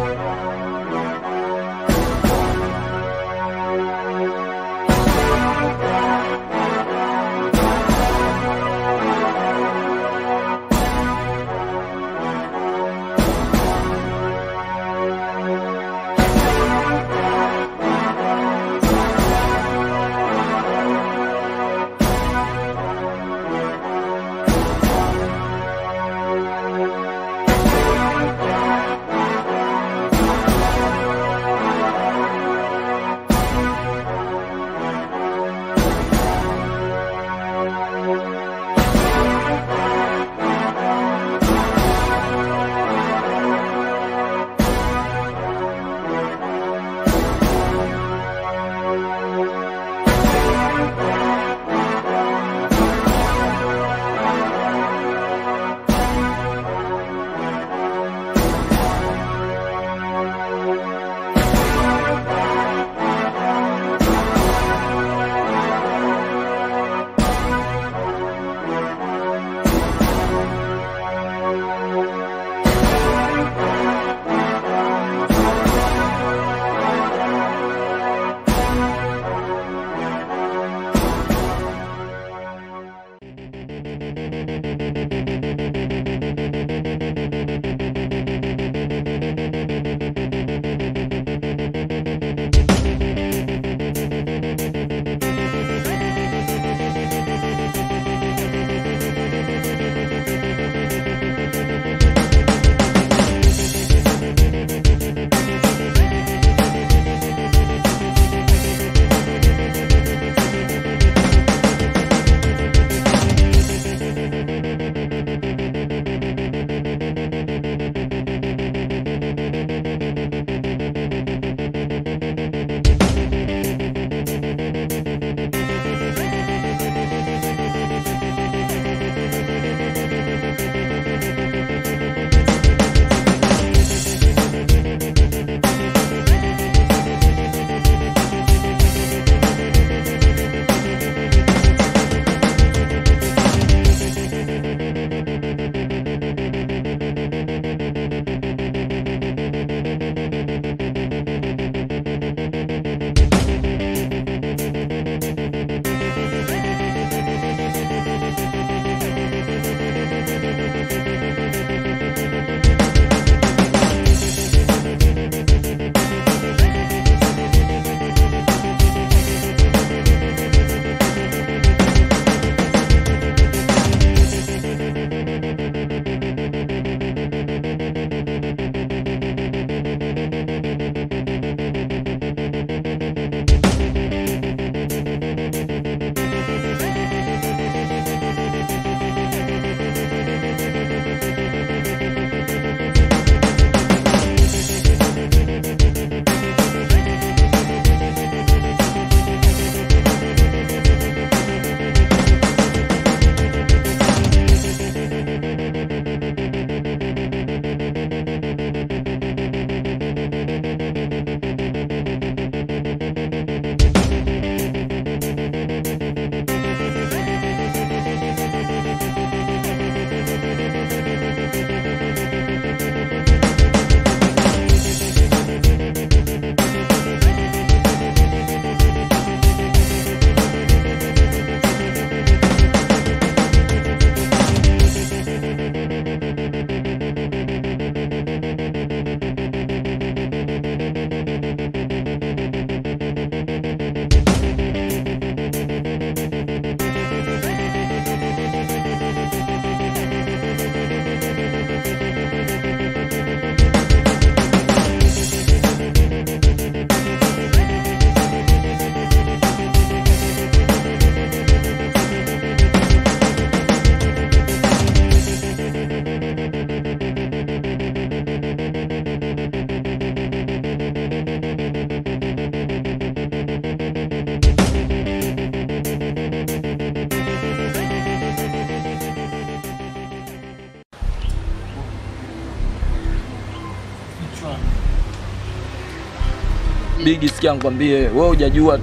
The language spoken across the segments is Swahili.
Bigi, sikia nikwambie, wewe hujajua tu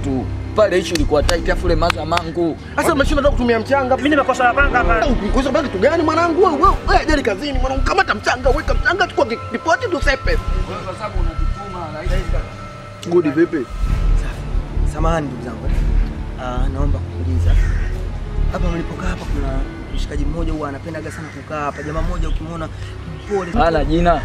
pale issue ilikuwa tight afu ile maza mangu. Sasa umeshinda hata kutumia mchanga. Mimi nimekosa mapanga hapa. Kwa sababu kitu gani mwanangu wewe? Wewe wewe jali kazini mwanangu, kamata mchanga, weka mchanga, chukua ki- ripoti tusepe. Kwa sababu unatutuma Good vipi? Samahani ndugu zangu. Ah, naomba kuuliza. Hapa mlipokaa hapa kuna mshikaji mmoja huwa anapendaga sana kukaa hapa. Jamaa mmoja ukimwona mpole. Hana jina.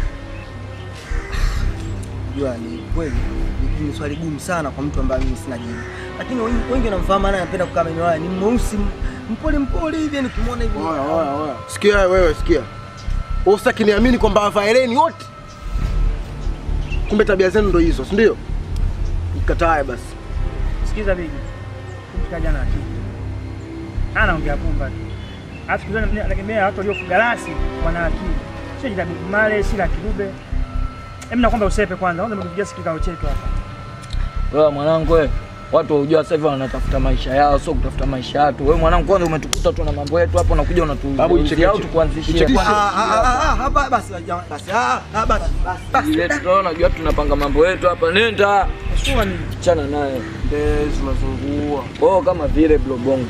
Jua ni kweli ni- ni swali gumu sana kwa mtu ambaye mimi sina jina. Lakini wengi wengi wanamfahamu ana anapenda kukaa maeneo haya. Ni mweusi m- mpole mpole hivi nikimwona hivi. Oya, oya, oya. Sikia wewe, sikia. Wewe usitaki niamini kwamba wavaeleni wote. Kumbe tabia zenu ndo hizo, si ndio? Nikatae basi. Sikiza bigi. Kumshika jana akili. Anaongea pumba tu. Alafu kizani mimi anagemea watu waliofuga rasi wana akili. Sio jita Big Male, si la Kirube. Hebu nakwamba usepe kwanza. Kwanza mtupigia sikikao chetu hapa. Wewe mwanangu wewe. Watu waujua sasa hivi wanatafuta maisha yao, sio kutafuta maisha yetu. Wewe mwanangu kwanza umetukuta tu na mambo yetu hapo unakuja Babu, unatuuzia ichekeche. au tukuanzishie Ichekeche. kwanza. Ah, ah, ah, ah, hapa basi jamaa, basi. Ah, ah, basi. Basi. Ile tunaona unajua tunapanga mambo yetu hapa. Nenda. Sio ni Chana naye. Ndezi unazungua. Oh, kama vile blobongo.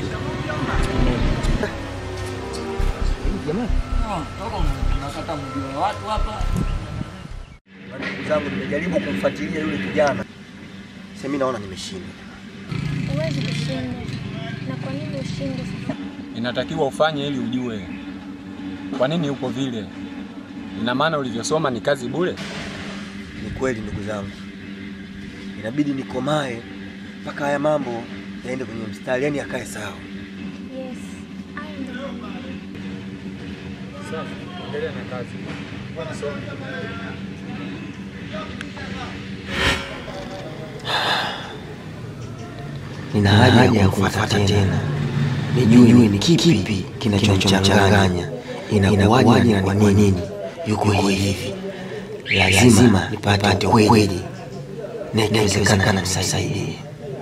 Jamani. Tunakata mjua watu hapa. Ndugu zangu nimejaribu kumfuatilia yule kijana. Sasa mimi naona nimeshindwa. Huwezi kushinda. Na kwa nini ushinde sasa? inatakiwa ufanye ili ujue kwa nini uko vile. Ina maana ulivyosoma ni kazi bure? Ni kweli ndugu zangu, inabidi nikomae mpaka haya mambo yaende kwenye mstari, yani akae sawa. Yes. I am the one. Safi, endelea na kazi. Nina haja ya kumfuata tena, nijue ni kipi kinachomchanganya, inakuwaje na kwa nini yuko hivi. Lazima nipate ukweli na ikiwezekana nisaidie.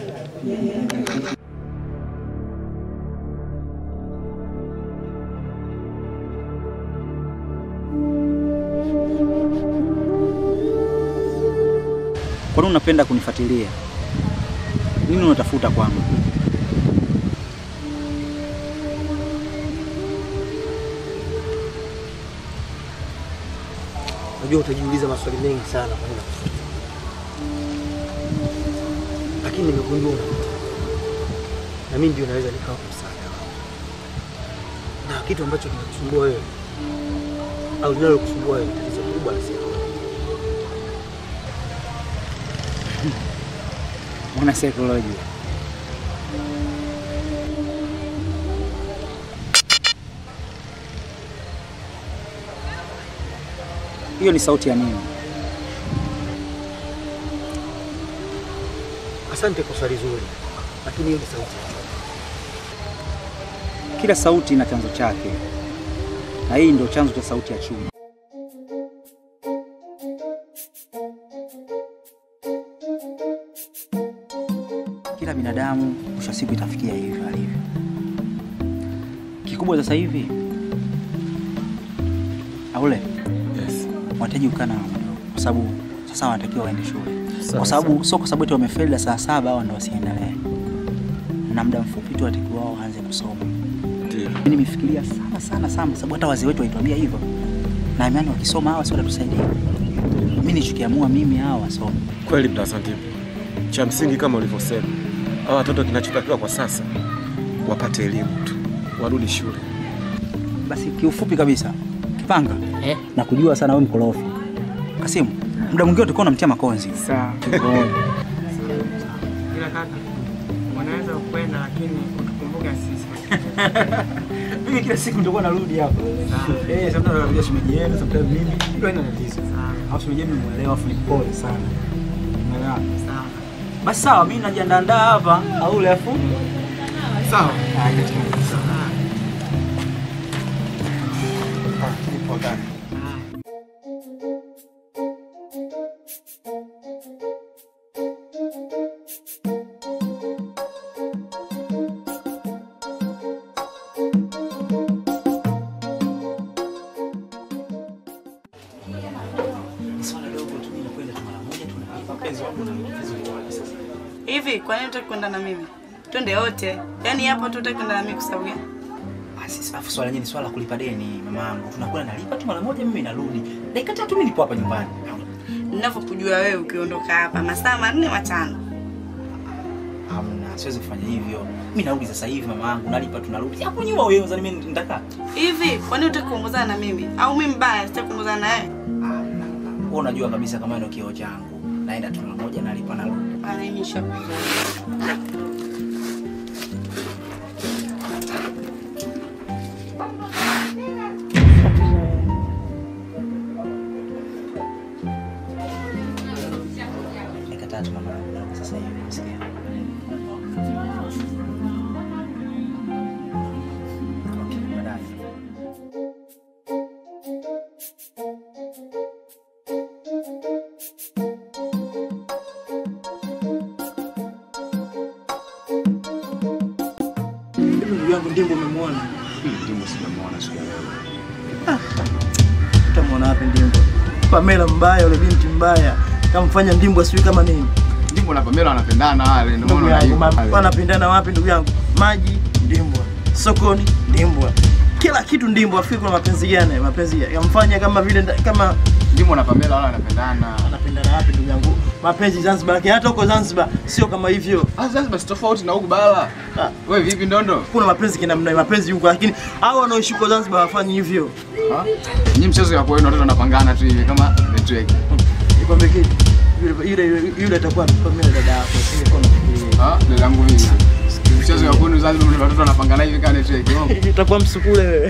Kwa nini unapenda kunifuatilia? Nini unatafuta kwangu? Najua utajiuliza maswali mengi sana kwa nini nakufuata. lakini nimegundua unanitaka. na mimi ndio naweza nikawa msaada wako, na kitu ambacho kinakusumbua wewe au linalokusumbua wewe ni tatizo kubwa la saikolojia. Mwana saikolojia. Hiyo ni sauti ya nini? Asante kwa swali zuri, lakini hiyo ni sauti ya chuma. Kila sauti ina chanzo chake, na hii ndio chanzo cha sauti ya chuma. Kila binadamu mwisho wa siku itafikia hivyo alivyo. Kikubwa sasa hivi aule Yes. wanahitaji kukaa na wao kwa sababu sasa wanatakiwa waende shule, kwa sababu sio kwa sababu eti wamefeli la saa saba au ndo wasiendelee, na muda mfupi tu watakiwa wao waanze kusoma. Ndio. Mimi nimefikiria sana sana sana, sababu hata wazee wetu walituambia hivyo, na imani wakisoma hawa sio watatusaidia. Mimi nichukiamua mimi hawa wasome. Kweli Mdasantibu, cha msingi kama ulivyosema, hawa watoto kinachotakiwa kwa sasa wapate elimu tu, warudi shule. Basi kiufupi kabisa, Kipanga Eh? na kujua sana wewe mkorofi. Kasimu, muda mwingine tulikuwa unamtia makonzi. sawa. Ila kaka, unaweza kwenda lakini utukumbuke sisi. Mimi kila siku nitakuwa narudi hapa. Eh, sometimes nakuja shemeji yenu, sometimes mimi. Ndio ina tatizo. Au shemeji yenu muelewa afu ni pole sana. Umeelewa? Sawa. Basi sawa, mimi najiandaa hapa au ule afu. Sawa. Swala dogo tu mimi nakwenda tu mara moja tu na mpenzi wangu na vizuri kabisa. Hivi kwa nini utaki kwenda na mimi? Twende wote. Yaani hapa tu utaki kwenda na mimi kwa sababu gani? Basi afu swala lenyewe ni swala la kulipa deni mama yangu. Tunakwenda nalipa tu mara moja mimi narudi. Dakika tatu mimi nipo hapa nyumbani. Ninavyokujua wewe ukiondoka hapa masaa manne matano. Hamna, siwezi kufanya hivyo. Mimi narudi sasa hivi mama yangu, nalipa tu narudi. Hapo nyuma wewe unadhani mimi nitakaa? Hivi kwa nini utaki kuongozana na mimi? Au mimi mbaya sitaki kuongozana na wewe? Wewe unajua kabisa kama ndio kioo changu. Naenda tu mara moja nalipa narudi. Anaimisha. Dakika tatu mama yangu, narudi sasa hivi msikia. Okay, baadaye. Hivi ndugu yangu Ndimbo umemwona? Ndimbo sijamuona siku ya leo. Utamwona wapi Ndimbo? Pamela mbaya, yule binti mbaya. Kamfanya Ndimbo asiwe kama nini? Ndimbo na Pamela wanapendana wale, ndio Ndugu maana yangu, unaiba. ma- wanapendana wapi ndugu yangu? Maji Ndimbwa, sokoni Ndimbwa, kila kitu Ndimbwa. Afikiri kuna mapenzi gani? Mapenzi ya- yamfanya kama vile nda- kama Ndimbo na Pamela wale wanapendana. wanapendana wapi ndugu yangu? Mapenzi Zanzibar, lakini hata huko Zanzibar sio kama hivyo. Ah, Zanzibar si tofauti na huku bara. Ah. Wewe vipi ndondo? Kuna mapenzi kinamna mapenzi huko, lakini hao wanaoishi huko Zanzibar hawafanyi hivyo. Ah? Nyinyi mchezo ya kwenu watoto wanapangana tu hivi kama network. Nikwambie kitu, yule yule yule- yule atakuwa Pamela dada yako, singekuwa nafikiria. Ah, dada yangu mimi. Mchezo ya kwenu Zanzibar watoto wanapangana hivi kama network. Oh. Itakuwa msukule wewe.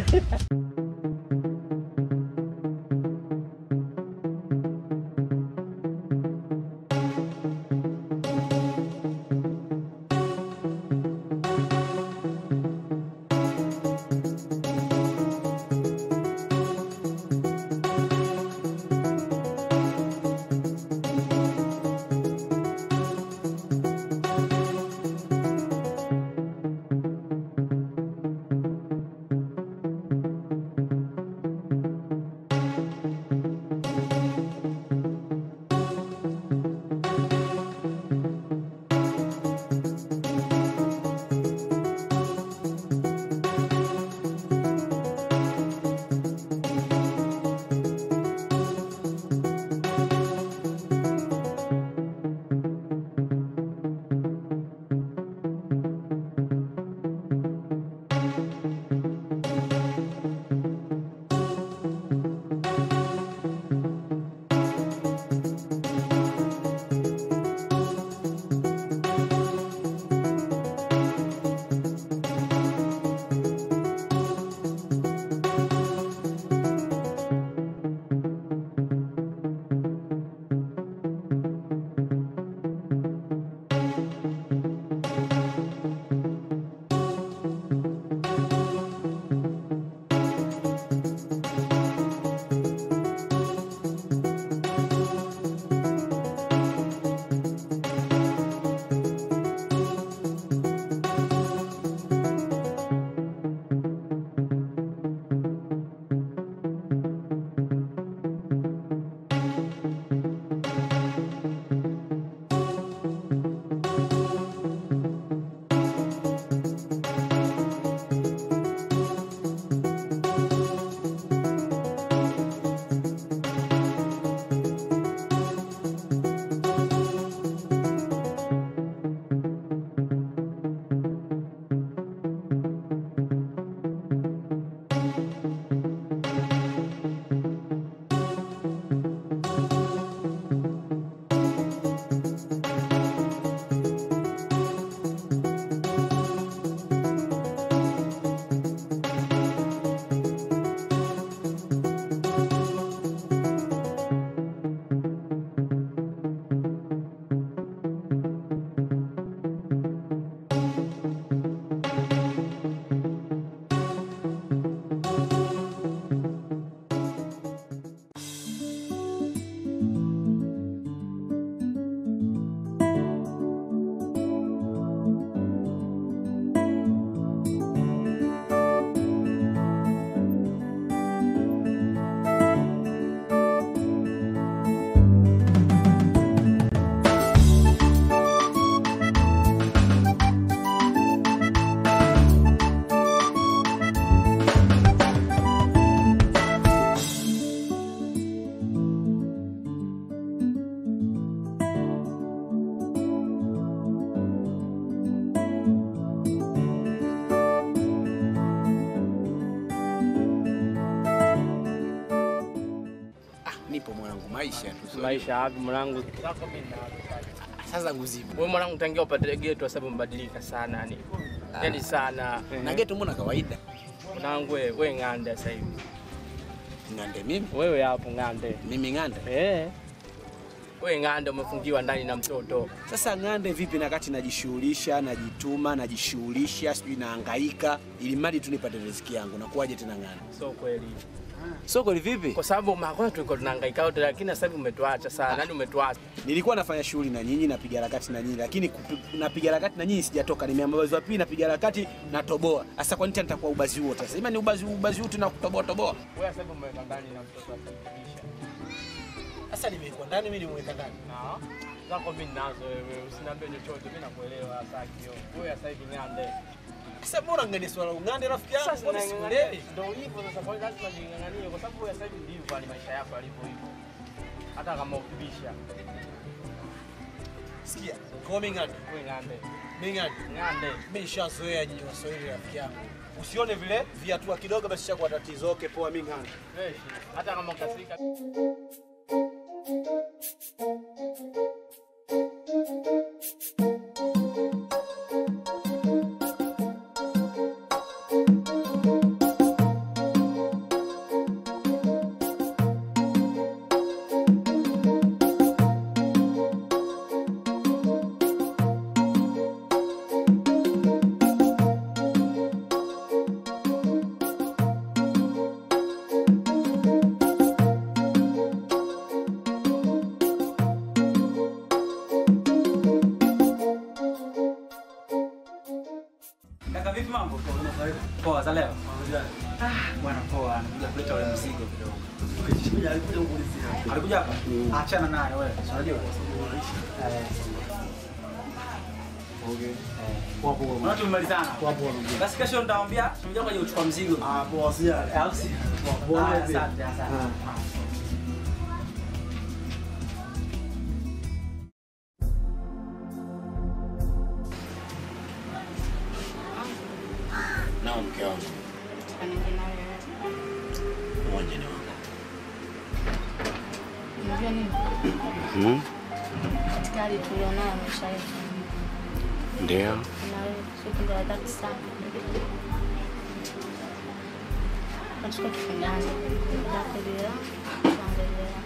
maisha tu. Maisha wapi mwanangu? Sasa nguzima. Wewe mwanangu tangia upate geto sasa umebadilika sana yani. Yaani sana. Na geto mbona kawaida? Mwanangu wewe we ng'ande sasa hivi. Ng'ande mimi? Wewe hapo ng'ande. Mimi ng'ande? Eh. Wewe ng'ande umefungiwa ndani na mtoto. Sasa ng'ande vipi na kati najishughulisha, najituma, najishughulisha, sijui nahangaika ili mradi tu nipate riziki yangu. Nakuwaje tena ng'ande? Sio kweli. Sio kweli vipi? Kwa sababu makwana tulikuwa tunahangaika wote lakini sasa hivi umetuacha sana. Yaani umetuacha. Nilikuwa nafanya shughuli na nyinyi, napiga harakati na nyinyi, lakini kupi- napiga harakati na nyinyi sijatoka. Nimeambaza wa pili, napiga harakati natoboa. Sasa kwa nini tena nitakuwa ubazi huo sasa? Ima ni ubazi ubazi huu tena kutoboa toboa. Wewe sasa hivi umeweka ndani na mtoto asibisha. Sasa nimekuwa ndani, mimi nimeweka ndani. Na zako mimi nazo wewe usiniambie chochote mimi nakuelewa sasa kio. Wewe sasa hivi ng'ande. Sasa mbona ngani swala ungande rafiki yangu? Sasa Mbona nang'ang'ania. sikuelewi? Ndio hivyo sasa, kwa hiyo lazima ning'ang'anie kwa sababu wewe sasa hivi ndivyo ni maisha yako yalivyo hivyo. Hata kama ukibisha. Sikia, kwa mimi ngande. Wewe ng'ande. Mimi ngande. Ng'ande. Mimi nishazoea nyinyi Waswahili rafiki yangu. Usione vile viatua kidogo basi chakuwa tatizo. Okay, poa mimi ngande. Fresh. Hata kama ukasirika. Kaka vipi mambo? Poa za leo. Ah, bwana poa, nakuja kuleta ule mzigo kidogo. Alikuja hapa? Achana naye wewe. si Unajua? Eh. Okay. Poa poa. Unaona tumemalizana? Poa poa. Basi kesho nitamwambia tumekuja kwa ajili ya kuchukua mzigo. Ah, poa sija. Au si? Poa. Ah, Asante, asante. Nao mke wangu. Mmoja ni wangu. Unajua nini? Mhm. Katika hali tulionayo maisha yetu, Ndio. na wewe sio tendo la dhati sana. Nachukua tufungane zako bila kuangalia.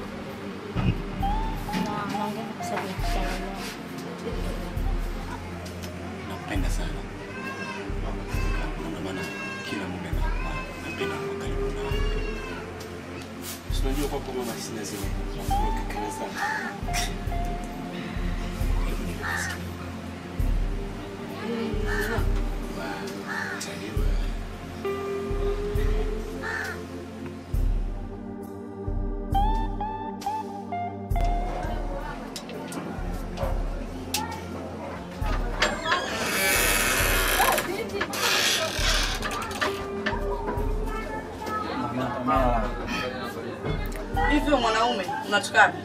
Na naongea kwa sababu ya kukiangalia. Nakupenda sana. Na Ndio maana kila muda nakuwa napenda kuwa karibu na wewe. Si Unajua kwako mama sina zile kekele zangu. Hebu nikusikie. Taliwa. Hivi wewe mwanaume unatoka wapi?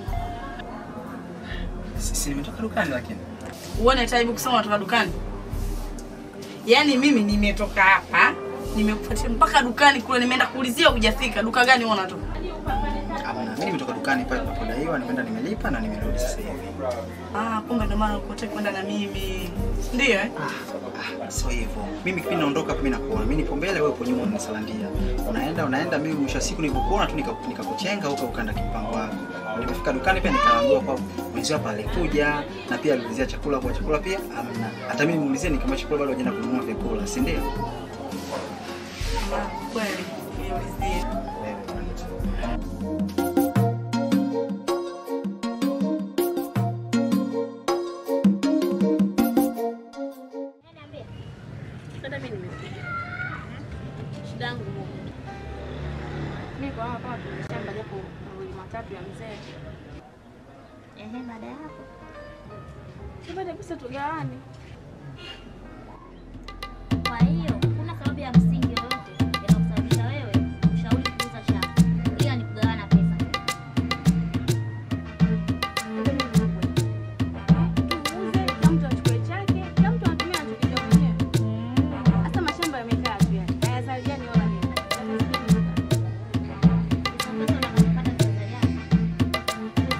Si nimetoka dukani lakini. Uone taibu kusema unatoka dukani. Yaani mimi nimetoka hapa, nimekufuatia mpaka dukani kule, nimeenda kuulizia hujafika. Duka gani wewe unatoka? Hapana, mimi nimetoka dukani pale nilipodaiwa, nimeenda nimelipa na nimerudi sasa hivi. Ah, kumbe ndio maana ukotaka kwenda na mimi. Ndio eh? Ah, sio hivyo. Mimi kipindi naondoka mimi nakuona. Mimi nipo mbele, wewe upo nyuma unanisalandia. Unaenda unaenda, mimi mwisho wa siku nilipokuona tu nika- nikakuchenga huko ukaenda kimpango wako. Nimefika dukani pia nikaambiwa kwa mwenzio hapa alikuja na pia aliulizia chakula kwa chakula pia amna. Hata mimi nimuulizia nikamwambia chakula bado hajaenda kununua vyakula, si ndio? Ah, Kweli. Niulizia. Hata mimi nimepiga. Shida yangu moja. Mimi kwa hapa kama tumeshamba japo mawili matatu ya mzee. Ehe, baada ya hapo. Tupate pesa tugawane. Kwa hiyo kuna sababu ya msingi yoyote inakusababisha wewe ushauri kuuza shamba, ila ni kugawana pesa. Tuuze, kila mtu achukue chake, kila mtu anatumia anachokijua mwenyewe. Hata mashamba yamekaa tu yani. Hayazaliani wala nini. Hizo pesa utakazopata zitazaliana.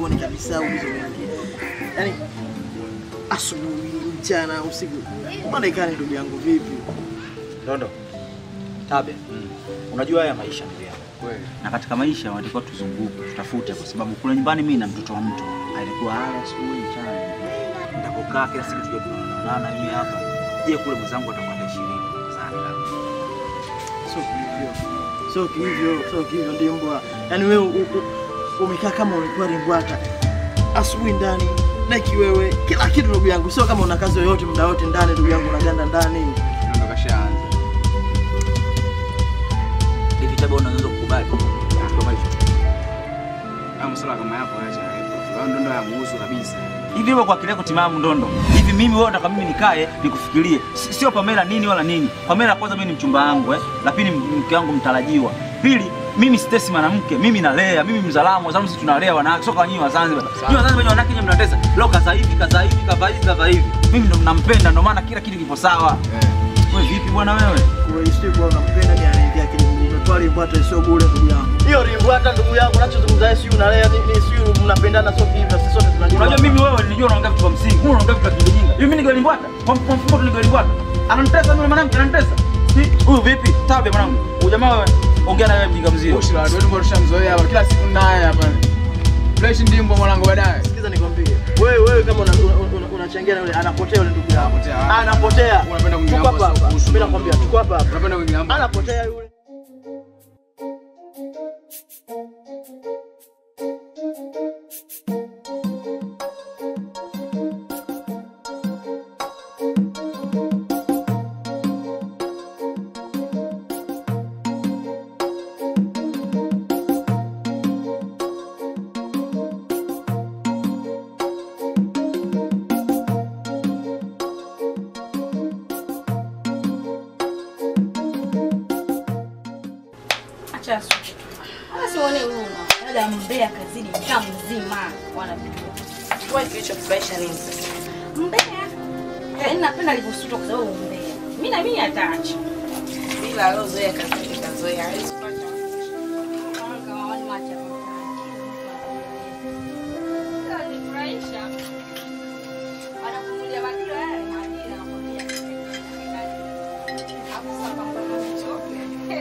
sikuoni kabisa ulizoingia. Yaani asubuhi, mchana, usiku. Marekani ndugu yangu vipi? Dondo. Tabe. Unajua haya maisha ndugu yangu. Na katika maisha wanatakiwa tuzunguke, tutafute kwa sababu kule nyumbani mimi na mtoto wa mtu alikuwa ala asubuhi mchana. Nitakokaa kila siku tuje kuonana mimi hapa. Je, kule mwenzangu atakuwa na 20 sana labda. Sio hivyo. Sio hivyo, sio hivyo ndio mbwa. Yaani wewe u- u- umekaa kama ulikuwa rimbwata. Asubuhi ndani, deki wewe, kila kitu ndugu yangu. Sio kama una kazi yoyote muda wote ndani ndugu yangu unaganda ndani. Ndo kashaanza. Hivi Tabe unaweza kukubali katika maisha. Haya masuala kama yapo acha hapo. Wao ndo ndo yamuhusu kabisa. Hivi wewe kwa akili yako timamu Ndondo, hivi mimi wewe unataka mimi nikae nikufikirie? Si- Sio Pamela nini wala nini. Pamela kwanza mimi ni mchumba wangu eh, la pili mke wangu mtarajiwa. Pili mimi sitesi mwanamke, mimi nalea, mimi mzalamu, wazalamu sisi tunalea wanawake, sio kwa nyinyi wa Zanzibar. Nyinyi wa Zanzibar nyinyi wanawake nyinyi mnatesa. Leo kaza hivi, kaza hivi, kava hivi, kava hivi. Mimi ndo mnampenda, ndo maana kila kitu kipo sawa. Wewe vipi bwana wewe? Wewe sio kwa unampenda ni anaingia kile mguu. Umetoa rimbwata sio bure ndugu yangu. Hiyo rimbwata ndugu yangu unachozungumza yeye sio unalea ni ni sio mnapendana sio hivyo. Sisi sote tunajua. Unajua mimi wewe nilijua unaongea vitu vya msingi. Wewe unaongea vitu vya kijinga. Hivi mimi nigalimbwata. Kwa kwa mfumo tu nigalimbwata. Ananitesa yule mwanamke ananitesa. Si huyu vipi? Tabe mwanangu. Huyu jamaa wewe ongea na wewe mjinga mzio. Ushi la watu wetu tushamzoea hapa kila siku naye hapa. Fresh ndimbo mwanangu baadaye. Sikiza nikwambie. Wewe wewe kama unachangia una, una, unachangia na yule anapotea yule ndugu yako. Anapotea. Unapenda kuingia Tuko hapo hapa sio hapa. kuhusu. Mimi nakwambia tuko hapa hapa. Unapenda kuingia hapo. Anapotea yule. Acha asubuhi. Basi uone huruma. Dada mbea kazidi mtaa mzima wanapigwa. Wewe kilichokufurahisha nini sasa? Mbea. Yaani napenda alivyosuta kwa sababu mbea. Mimi na mimi ataacha. Bila alozoea kazidi kazoea. Hawezi kupata. Kama wale macha Wanafurahisha. Wanakunulia majira yale majira nakwambia. Hapo sasa kwa mchoke.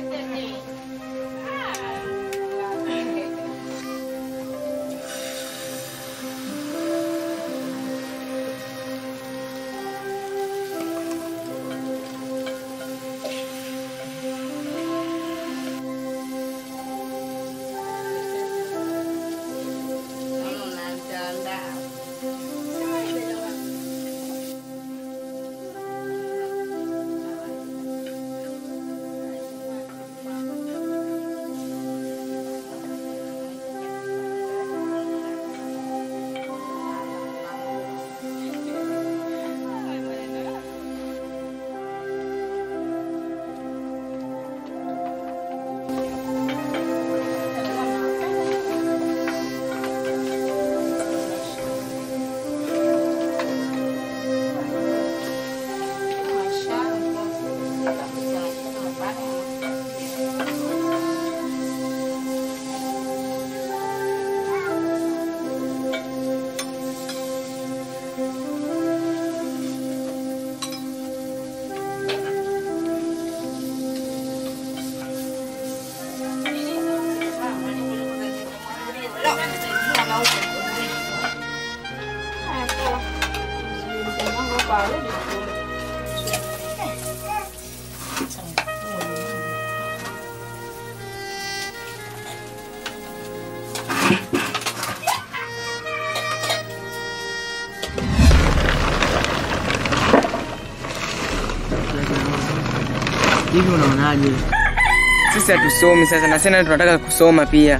Hivi unaonaje? Sisi hatusomi sasa na sasa tunataka kusoma pia.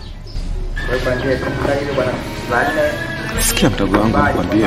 Sikia mdogo wangu, nikwambie,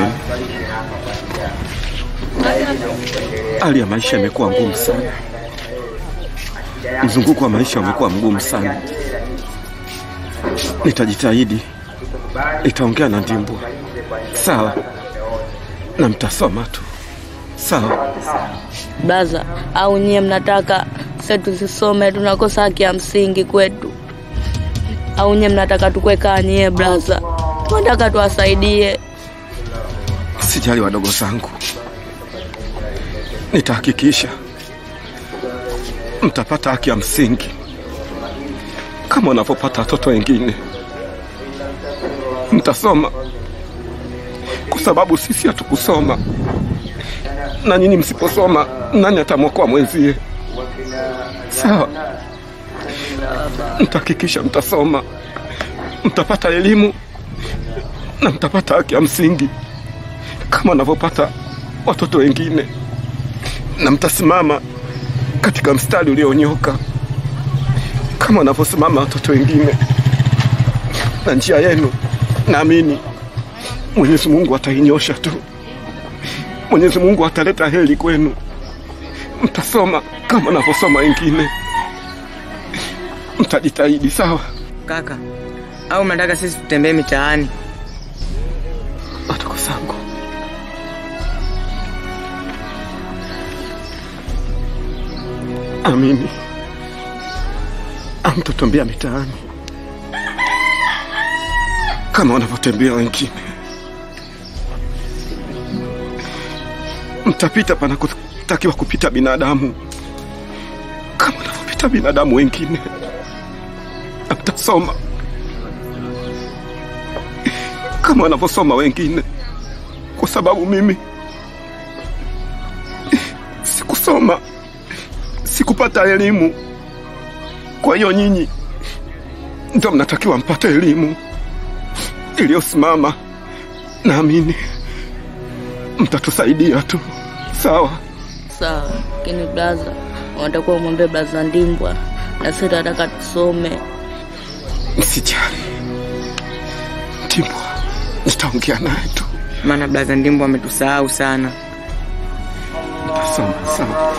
hali ya maisha imekuwa ngumu sana, mzunguko wa maisha umekuwa mgumu sana. Nitajitahidi, nitaongea na Ndimbwa, sawa, na mtasoma tu, sawa. Blaza, au nyie mnataka sasa tusisome, tunakosa haki ya msingi kwetu? Au nyie mnataka tukwe kaa nyie blaza? tunataka tuwasaidie. Sijali wadogo zangu, nitahakikisha mtapata haki ya msingi kama wanavyopata watoto wengine. Mtasoma kwa sababu sisi hatukusoma, na nyinyi msiposoma, nani atamwokoa mwenzie? Sawa, mtahakikisha mtasoma, mtapata elimu na mtapata haki ya msingi kama wanavyopata watoto wengine, na mtasimama katika mstari ulionyooka kama wanavyosimama watoto wengine, na njia yenu naamini Mwenyezi Mungu atainyosha tu. Mwenyezi Mungu ataleta heri kwenu, mtasoma kama wanavyosoma wengine, mtajitahidi. Sawa Kaka, au mnataka sisi tutembee mitaani? wadogo zangu, amini amtotembea mitaani kama wanavyotembea wengine, mtapita panakotakiwa kupita binadamu kama wanavyopita binadamu wengine, na mtasoma kama wanavyosoma wengine, kwa sababu mimi sikusoma, sikupata elimu. Kwa hiyo nyinyi ndio mnatakiwa mpate elimu iliyosimama. Naamini mtatusaidia tu, sawa? Sawa, lakini blaza, unatakiwa umwambie blaza Ndimbwa na sisi tunataka tusome. Msijali, Ndimbwa nitaongea naye tu. Maana blaza Ndimbo ametusahau sana. Sawa sawa.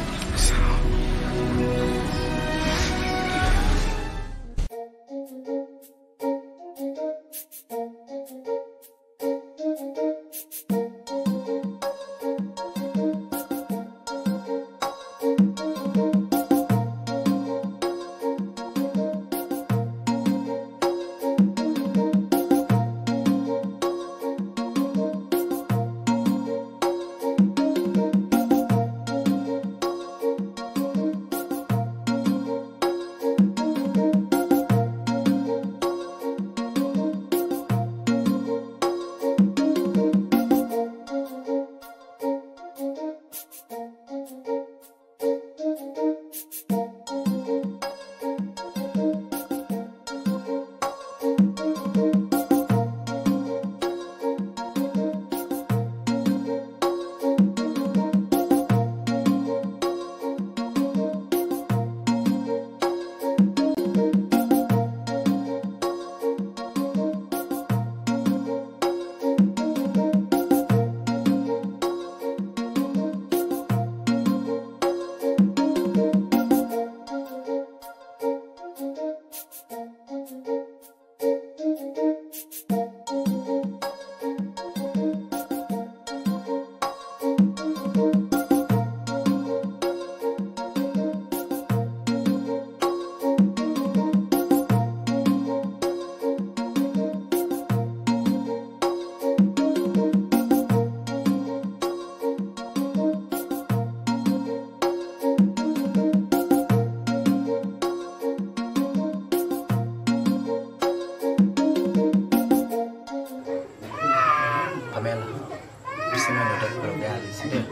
Pamela, useme unataka kula ugali, si ndio?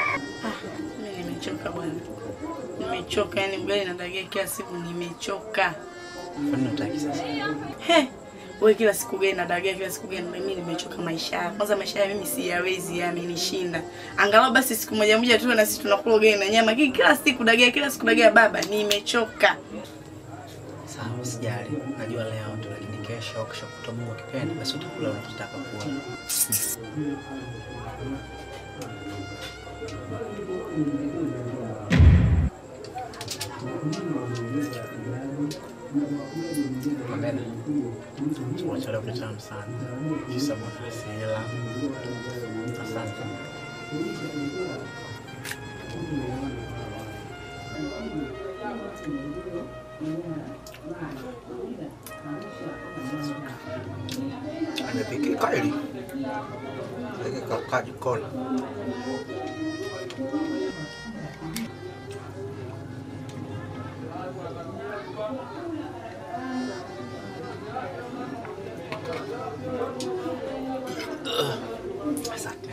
Mimi nimechoka bwana, nimechoka yani, ugali na dagaa kila siku, nimechoka. Kwa nini unataki sasa? He, wewe kila siku gani na dagaa, kila siku gani? Mimi nimechoka maisha haya. Kwanza maisha haya mimi siyawezi, yamenishinda. Angalau basi siku moja moja tu na sisi tunakula ugali na nyama, lakini kila siku dagaa, kila siku dagaa, baba, nimechoka. Sawa, usijali. Najua leo tu lakini kesho au kesho kutwa Mungu akipenda basi utakula unachotaka kula. Pamela, chakula cha leo kitamu sana. Kisa bwana hasira. Asante. Ikikaa hili ikakaa jikoni. Asante.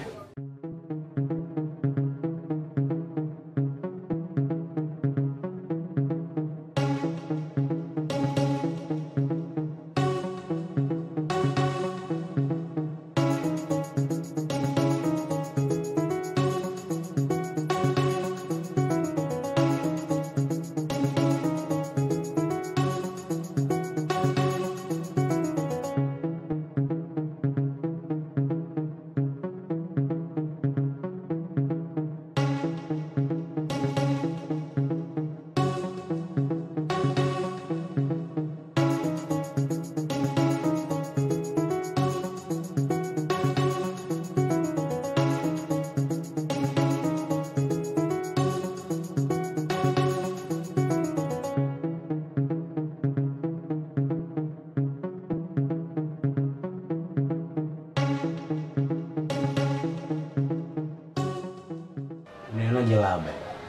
Unaonaje labda?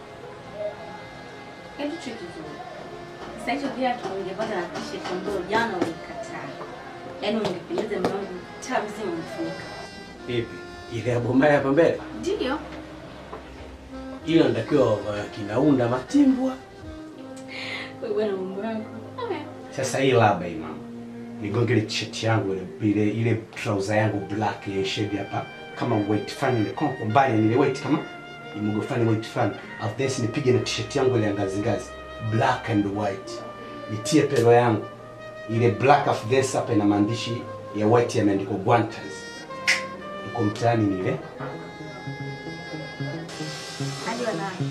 Kitu cha kizuri. Sasa hicho kiatu ungepata na t-shirt ambayo jana ulikataa. Yaani ungependeza mwanangu taa mzima umefunika. Vipi? Ile ya bombaya hapa mbele? Ndio. Ile natakiwa uh, kinaunda matimbwa. Wewe bwana mambo yako. Sasa hii labda hii mama. Nigonge ile t-shirt yangu ile ile ile trouser yangu black ya shade hapa kama weight fan ile kwa kwa mbali ile weight kama imugo fan weight fan. After this nipige na t-shirt yangu ile ya ngazi ngazi black and white. Nitie pelo yangu ile black of this hapa ina maandishi ya white yameandikwa Guantas. Uko mtaani ni ile Hadi wanaye.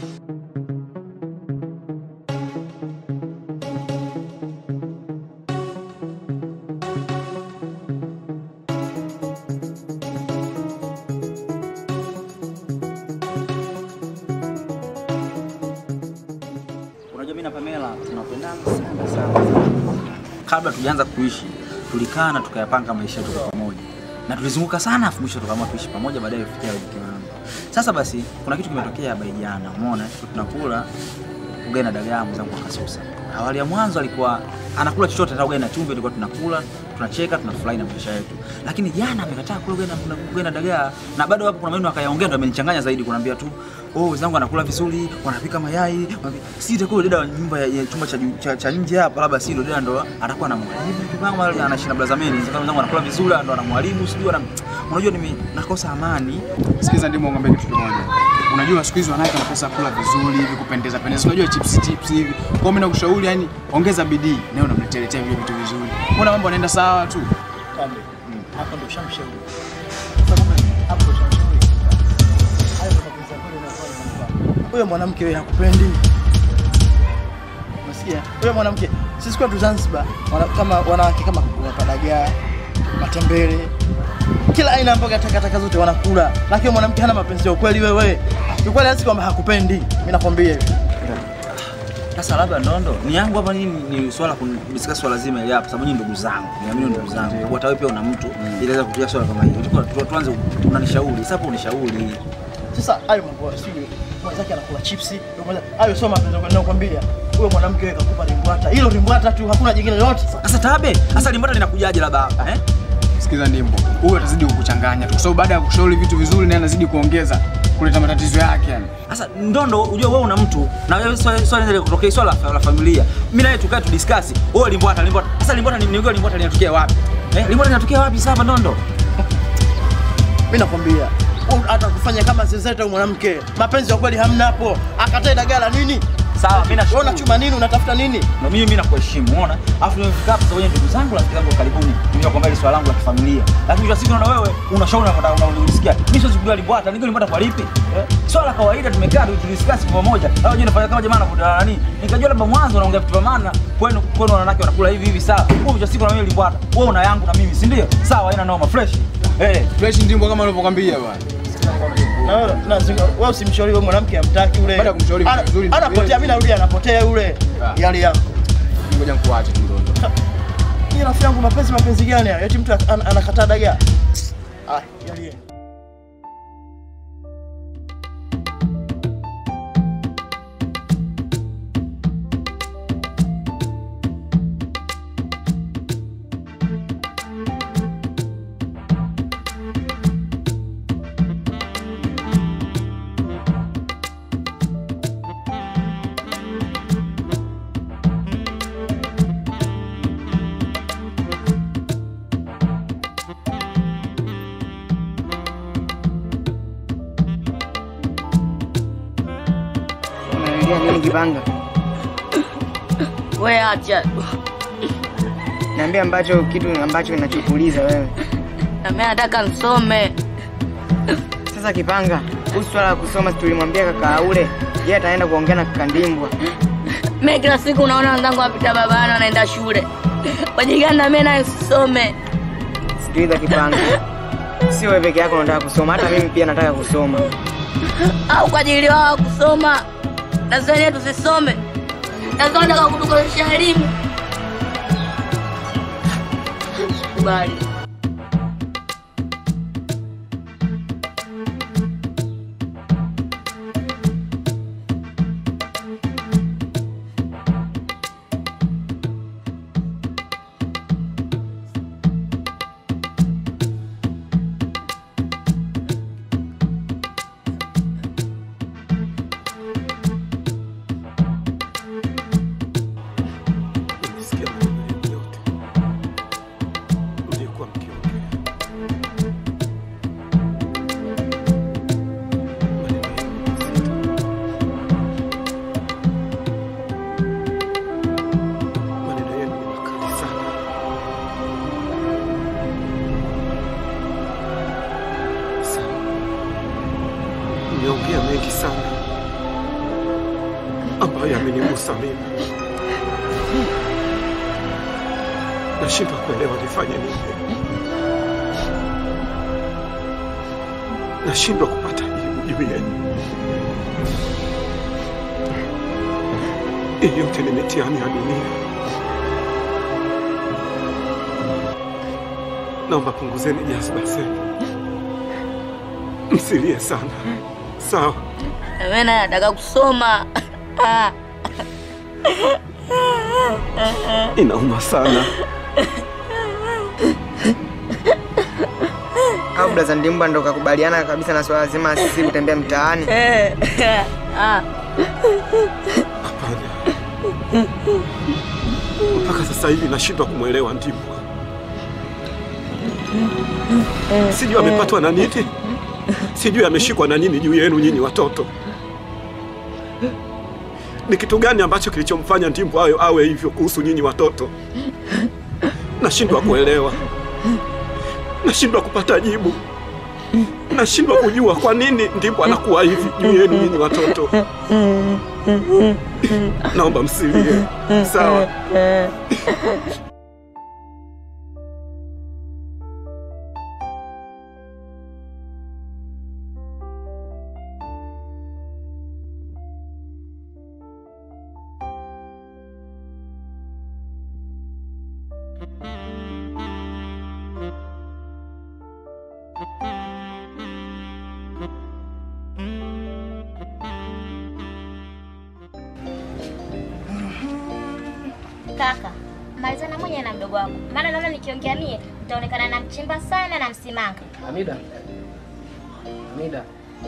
Unajua mimi na Pamela tunapendana sana sana. Kabla tujaanza kuishi, tulikaa na tukayapanga maisha yetu kwa pamoja. Na tulizunguka sana afu mwisho tukaamua tuishi pamoja baadaye kufikia mke wangu. Sasa basi kuna kitu kimetokea hapa jana, umeona? Tuko tunakula ugali na dagaa mwenzangu akasusa. Awali ya mwanzo alikuwa anakula chochote hata ugali na chumvi tulikuwa tunakula, tunacheka, tunafurahi na maisha yetu. Lakini jana amekataa kula ugali na ugali na dagaa na bado hapo kuna maneno akayaongea ndo amenichanganya zaidi kuniambia tu oh, wenzangu anakula vizuri, wanapika mayai, wanapika... si itakuwa dada wa nyumba ya, ya chumba cha, juu- cha, cha nje hapa, labda si ndo dada ndo atakuwa na mwalimu kama anaishi na blazameni, sasa wenzangu anakula vizuri, ndo anamwalimu, sijui ana unajua nime nakosa amani. Sikiza ndimo ng'ombe kitu kimoja. Unajua siku hizi wanawake wanakosa kula vizuri hivi kupendeza pendeza. Unajua chips chips hivi. Kwa hiyo mimi nakushauri yani ongeza bidii na unamletea vile vitu vizuri. Mbona mambo yanaenda sawa tu? Kambe. Hapo ndo shamshauri. Hapo ndo shamshauri. Hayo ndo mapenzi ya kweli yanafanya. Huyo mwanamke wewe hakupendi. Unasikia? Huyo mwanamke sisi kwetu Zanzibar wana, kama wanawake kama wapadagaa, matembele, kila aina mboga takataka zote wanakula, lakini huyo mwanamke hana mapenzi ya ukweli. Wewe kiukweli, hasi kwamba hakupendi, mimi nakwambia hivi. Sasa labda ndondo ni yangu hapa nini ni swala kudiscuss swala zima ile hapa sababu nyinyi ndugu zangu. Niamini ndugu zangu. Hata wewe pia una mtu inaweza kutia swala kama hili. Tulikuwa tu- tuanze unanishauri. Sasa hapo unishauri. Sasa hayo mambo sio mwenzake anakula chipsi, ndio kwanza hayo sio mapenzi kwa nakwambia. Huyo mwanamke wewe kakupa limbwata. Hilo limbwata tu, hakuna jingine lolote. Sasa tabe, sasa limbwata linakujaje labda hapa eh? Sikiza ndimbo. Huyu atazidi kukuchanganya tu kwa sababu baada ya kushauri vitu vizuri naye anazidi kuongeza kuleta matatizo yake yani. Sasa ndondo unajua wewe una mtu na wewe swali swali ndio kutokea swala la familia. Mimi naye tukae tu discuss. Wewe limbwata limbwata. Sasa limbwata ni nini limbwata linatokea wapi? Eh? Limbwata linatokea wapi sasa hapa ndondo? Mimi nakwambia huyu hata kufanya kama zezeta mwanamke, mapenzi ya kweli hamna hapo. Akatae dagala nini? Sawa, mimi nashukuru. Wewe unachuma nini? Unatafuta nini? Na mimi mimi nakuheshimu, unaona? Alafu nimefika hapa sasa ndugu zangu rafiki zangu wa karibuni. Nimekuja kwamba hili swala langu la kifamilia. Lakini kwa siku naona wewe unashauri na unataka unasikia. Mimi siwezi kujua limbwata, niko limbwata kwa lipi? Eh? Swala la kawaida tumekaa tu tudiscuss kwa pamoja. Au je nafanya kama jamaa anakutana nani? Nikajua labda mwanzo unaongea vitu vya maana. Kwenu kwenu wanawake wanakula hivi hivi sawa. Wewe kwa siku na mimi limbwata. Wewe una yangu na mimi, si ndio? Sawa, haina noma fresh. Eh, fresh ndimbo kama unavyokwambia bwana. Na wewe na zinga- wewe usimshauri wewe mwanamke amtaki yule. Baada ya kumshauri Ana- vizuri, Anapotea, mimi narudia anapotea yule. Ah. Yale yako. Ngoja nikuache tu ndondo. Mimi rafiki yangu mapenzi mapenzi gani hayo? Eti mtu an- anakataa dagaa. Ah, yalie. Unaongea nini Kipanga? We acha. Niambia ambacho kitu ambacho kinachokuuliza wewe. Na mimi nataka nisome. Sasa Kipanga, kuhusu swala la kusoma tulimwambia kaka Aule, yeye ataenda kuongea na kaka Ndimbwa. Mimi kila siku naona wenzangu wapita babani wanaenda shule. Wajigani na mimi naye nisome. Sikiliza Kipanga, sio wewe peke yako unataka kusoma, hata mimi pia nataka kusoma. Au kwa ajili wao kusoma. Na sisi wenyewe tusisome. Na sisi tunataka kutukosesha elimu. Kubali. Nimesikia maneno yenu yote mliokuwa mkiongea. Maneno yenu ni mazito. Maneno yenu ni makali sana. Sawa. Mmeongea mengi sana ambayo yamenigusa mimi. Nashindwa kuelewa nifanye nini. Nashindwa kupata jibu juu yenu. Hii yote ni mitihani ya dunia. Naomba punguzeni jazba zenu, msilie sana, sawa? Na mimi naye nataka kusoma. Inauma sana. Au blaza Ndimbwa ndo kakubaliana kabisa na swala zima sisi kutembea mtaani? Ah. Mpaka sasa hivi nashindwa kumwelewa Ndimbwa. Sijui amepatwa na nini, sijui ameshikwa na nini juu yenu nyinyi watoto. Ni kitu gani ambacho kilichomfanya Ndimbwa awe, awe hivyo kuhusu nyinyi watoto? Nashindwa kuelewa, nashindwa kupata jibu, nashindwa kujua kwa nini Ndimbwa anakuwa hivi juu yenu nyinyi watoto. Naomba msilie, sawa? Kaka, malizana mwenye na mdogo wako, maana naona nikiongea mie nitaonekana na mchimba sana na msimanga. Hamida, Hamida,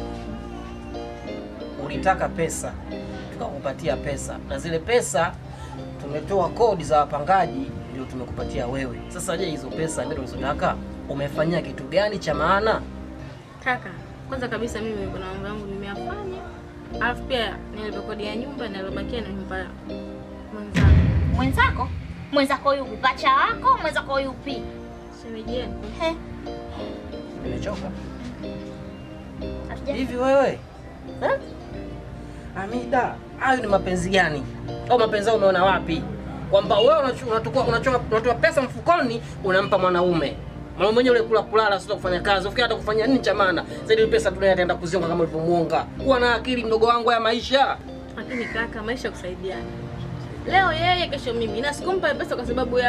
ulitaka pesa tukakupatia pesa, na zile pesa tumetoa kodi za wapangaji ndio tumekupatia wewe. Sasa je, hizo pesa ndio ulizotaka umefanyia kitu gani cha maana? Kaka, kwanza kabisa mimi kuna mambo yangu nimeyafanya, alafu pia nilipa kodi ya nyumba na iliyobakia nimempa mwenzangu. Mwenzako? Mwenzako yupi? Pacha wako? Mwenzako yupi? Shemeji yenu. He, Nimechoka hatuja- hivi wewe eh? Hamida, hayo ni mapenzi gani? Au mapenzi hayo umeona wapi? Kwamba wewe unachu- unachukua unatoa unatoa pesa mfukoni unampa mwanaume mwanaume mwenyewe ule kula kulala, sio kufanya kazi. Ufikiri hata kufanya nini cha maana? Zaidi ile pesa dunia ataenda kuzionga kama ulivyomuonga. Kuwa na akili mdogo wangu ya maisha. Lakini kaka, maisha kusaidiana. Leo yeye, kesho mimi, na sikumpa pesa kwa sababu ya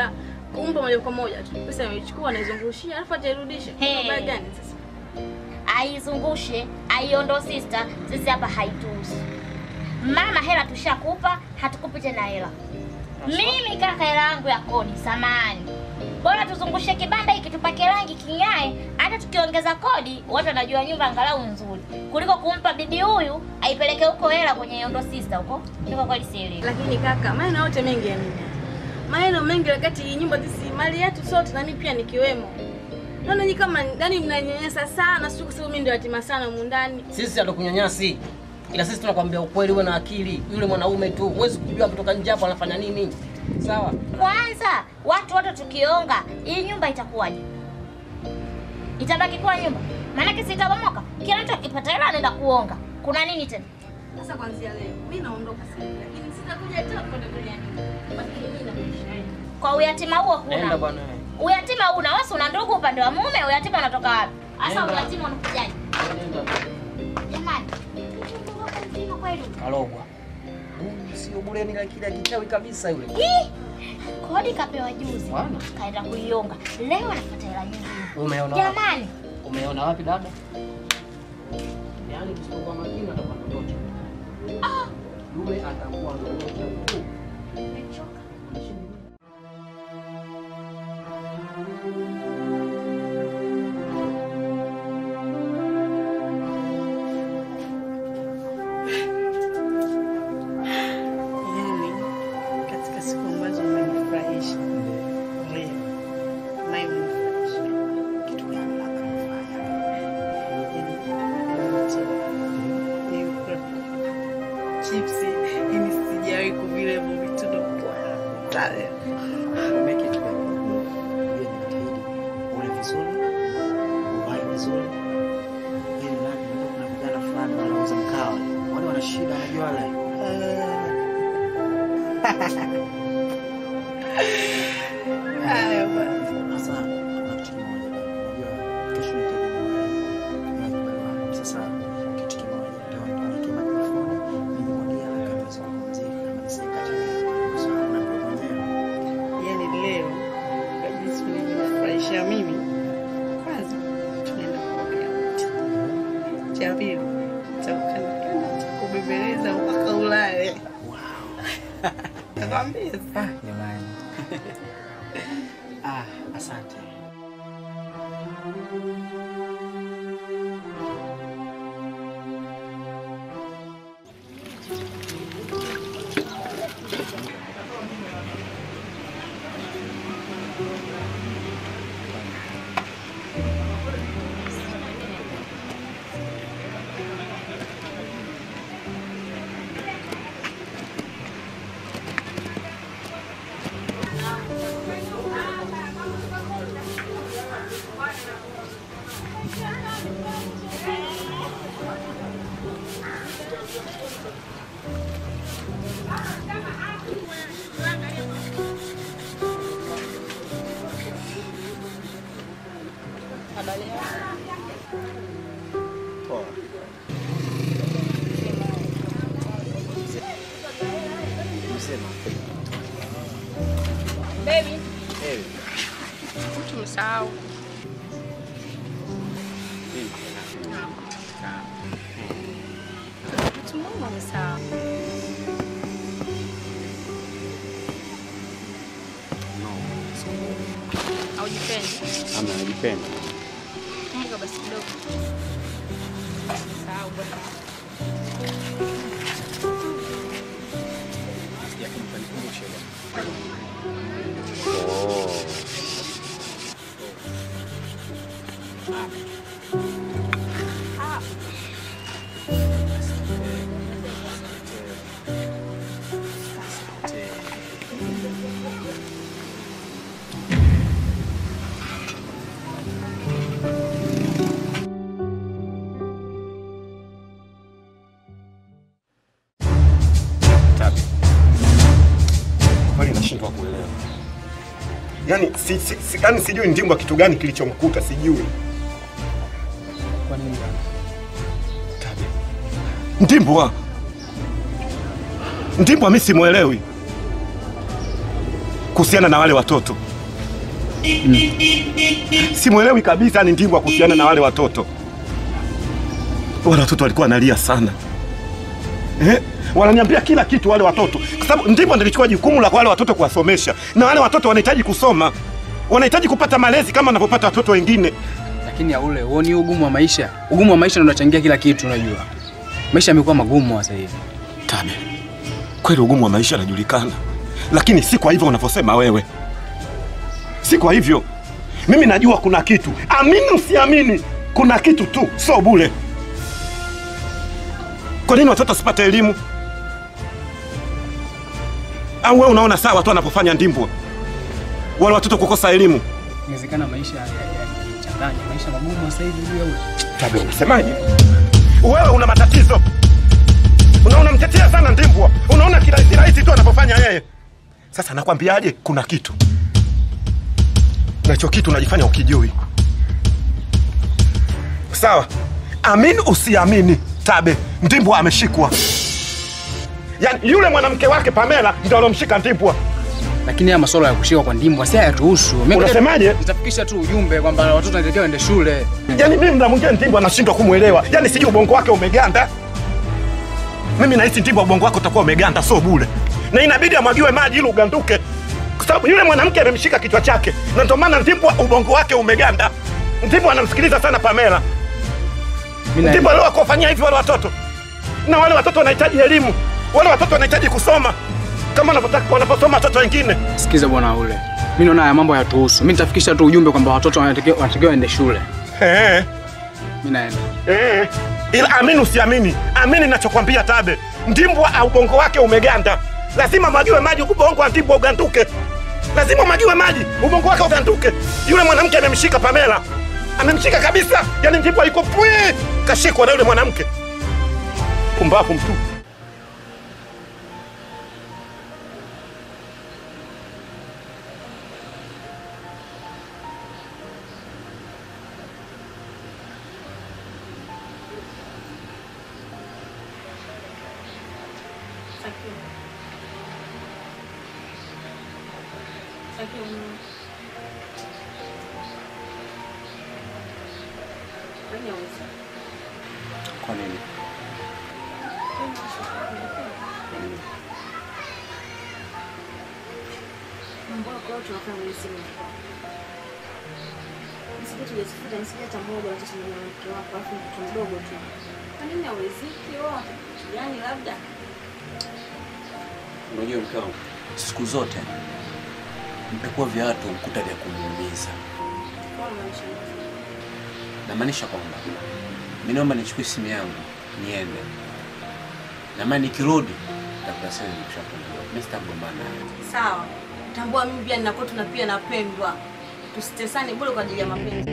kumpa moja kwa moja tu. Pesa imechukua anaizungushia alafu atairudisha. Hey. Habari gani sasa? aizungushe aiondo sister, sisi hapa haituhusu. Mama, hela tushakupa, hatukupi tena hela. Mimi kaka, hela yangu ya kodi samani, bora tuzungushe kibanda hiki tupake rangi king'ae, hata tukiongeza kodi watu wanajua nyumba angalau nzuri, kuliko kumpa bibi huyu aipeleke huko hela kwenye iondo sister huko. Niko kweli sielewi. Lakini kaka, maneno yote mengi ya nini? Maneno mengi wakati hii nyumba sisi mali yetu sote na mimi pia nikiwemo. Naona nyinyi kama ndani mnanyanyasa sana, sio kwa sababu mimi ndio yatima sana humu ndani. Sisi hatukunyanyasi, ila sisi tunakwambia ukweli, uwe na akili. Yule mwanaume tu, huwezi kujua kutoka nje hapo anafanya nini. Sawa? Kwanza watu wote tukionga, hii nyumba itakuwaje? Itabaki kuwa nyumba? Maanake sitabomoka. Kila mtu akipata hela anaenda kuonga. Kuna nini tena? Sasa kuanzia leo mimi naondoka sasa, lakini sitakuja tena kwenda kwenye nyumba. Basi mimi na maisha yangu. Kwa uyatima huo Nenda huna. bwana. Uyatima huna. Wewe si una ndugu upande wa mume, uyatima unatoka wapi? Sasa Nenda. uyatima unakujaje? Jamani. Mzima kweli. Kalogwa. Huyu Sio bure ni akili ya kichawi kabisa yule. Hii, Kodi kapewa juzi. Bwana. Kaenda kuionga. Leo anafuata hela nyingine. Umeona wapi? Jamani. Umeona wapi dada? Yaani tusipokuwa makini atakuwa ndotosha. Ah, Yule atakuwa ndotosha tu. nimechoka. Mimi katika siku ambazo umenifurahisha leo, naye umenifurahisha kitu gani labda nifanya? Yaani, yote, nilikula chipsi, yani sijawahi kuvila hivyo vitu ndo kwa leo. Make it better. Hiyo inajitahidi. Ule vizuri, uvae vizuri. Ili mradi unajua kuna vijana fulani wanauza mkawa. Wale wana shida wanajua wale. Haya basi. Sasa kuna kitu kimoja. Unajua kesho nahitaji niwahi. Niwahi barua. Sasa kitu kimoja. Ndio niweke mikrofoni, nimwagie haraka niweze kupumzika kama nisikate. Kwa sababu na ndio mwenyewe. Yaani leo kwa jinsi ulivyonifurahisha mimi, kwanza tunaenda kuongea wote. Cha pili nitakukandakanda, nitakubembeleza mpaka ulale. Nakwambia sasa. Jamani. Ah, asante. Poa. Msema. Baby, Hey. tumesahau. Tumeona umesahau. Haujipendi? Ama najipenda. Mungu basi kidogo. Sahau bwana. Ah. Tabi. Kwani nashindwa kuelewa. Yaani si, si, si, yaani sijui Ndimbwa kitu gani kilichomkuta sijui. Kwa nini? Ndimbwa. Ndimbwa mimi simuelewi. Kuhusiana na wale watoto. Simwelewi kabisa ni Ndimbwa kuhusiana na wale watoto. Wale watoto walikuwa wanalia sana eh? Wananiambia kila kitu wale watoto, kwa sababu Ndimbwa ndilichukua jukumu la wale watoto kuwasomesha, na wale watoto wanahitaji kusoma, wanahitaji kupata malezi kama wanavyopata watoto wengine. Lakini ya ule huoni ugumu wa maisha? Ugumu wa maisha ndio unachangia kila kitu, unajua. Maisha yamekuwa magumu sasa hivi. Tabe, kweli ugumu wa maisha unajulikana, lakini si kwa hivyo unavyosema wewe, si kwa hivyo. Mimi najua kuna kitu, amini usiamini, kuna kitu tu, sio bure. Kwa nini watoto wasipate elimu? Au wewe unaona sawa tu anapofanya Ndimbwa wale watoto kukosa elimu? Inawezekana maisha yachanganya, maisha magumu sasa hivi juu ya ule. Tabe, unasemaje? Wewe una matatizo, una unamtetea sana Ndimbwa, unaona kirahisi rahisi tu anapofanya yeye. Sasa nakwambiaje, kuna kitu na hicho kitu unajifanya ukijui. Sawa, amini usiamini, Tabe, Ndimbwa ameshikwa. Yaani yule mwanamke wake Pamela ndio alomshika Ndimbwa. Lakini haya masuala ya kushikwa kwa Ndimbwa si hayatuhusu. Mimi- Unasemaje? Nitafikisha tu ujumbe kwamba watoto wanatakiwa waende shule. Yaani mimi mda mwingine Ndimbwa nashindwa kumwelewa, yaani sijui ubongo wake umeganda. Mimi nahisi Ndimbwa ubongo wake utakuwa umeganda, sio bure, na inabidi amwagiwe maji ili uganduke, kwa sababu yule mwanamke amemshika kichwa chake, na ndio maana Ndimbwa ubongo wake umeganda. Ndimbwa anamsikiliza sana Pamela. Mimi na- Ndimbwa leo akuwafanyia hivi wale watoto, na wale watoto wanahitaji elimu, wale watoto wanahitaji kusoma kama wanavyotaka wanaposoma watoto wengine. Sikiza bwana ule. Mimi naona haya mambo hayatuhusu. Mimi nitafikisha tu ujumbe kwamba watoto wanatakiwa wanatakiwa waende shule. Eh. Mimi naenda. Eh, ila amini usiamini, amini ninachokwambia Tabe, Ndimbwa au ubongo wake umeganda, lazima mwagiwe maji ubongo wa Ndimbwa uganduke, lazima mwagiwe maji ubongo wake uganduke. Yule mwanamke amemshika Pamela, amemshika kabisa, yani Ndimbwa yuko pwi, kashikwa na yule mwanamke. Pumbavu mtu. Kwa nini? Mambo yako yote unafanya mwenye simu yako. Nisije tujazifuta nisije hata moja watoto na mwanamke wako alafu mtoto mdogo tu. Kwa nini hauriziki wewe? Yaani labda Unajua mke wangu, siku zote mpekuwa viatu mkuta vya kumuumiza. kwa maisha. Namaanisha kwamba mi naomba nichukue simu yangu niende, na maana nikirudi nitakuta sasa nimeshapungua. Mimi sitagombana naye. Sawa. Tambua mimi pia nina kwetu na pia napendwa. Tusitesane bure kwa ajili ya mapenzi.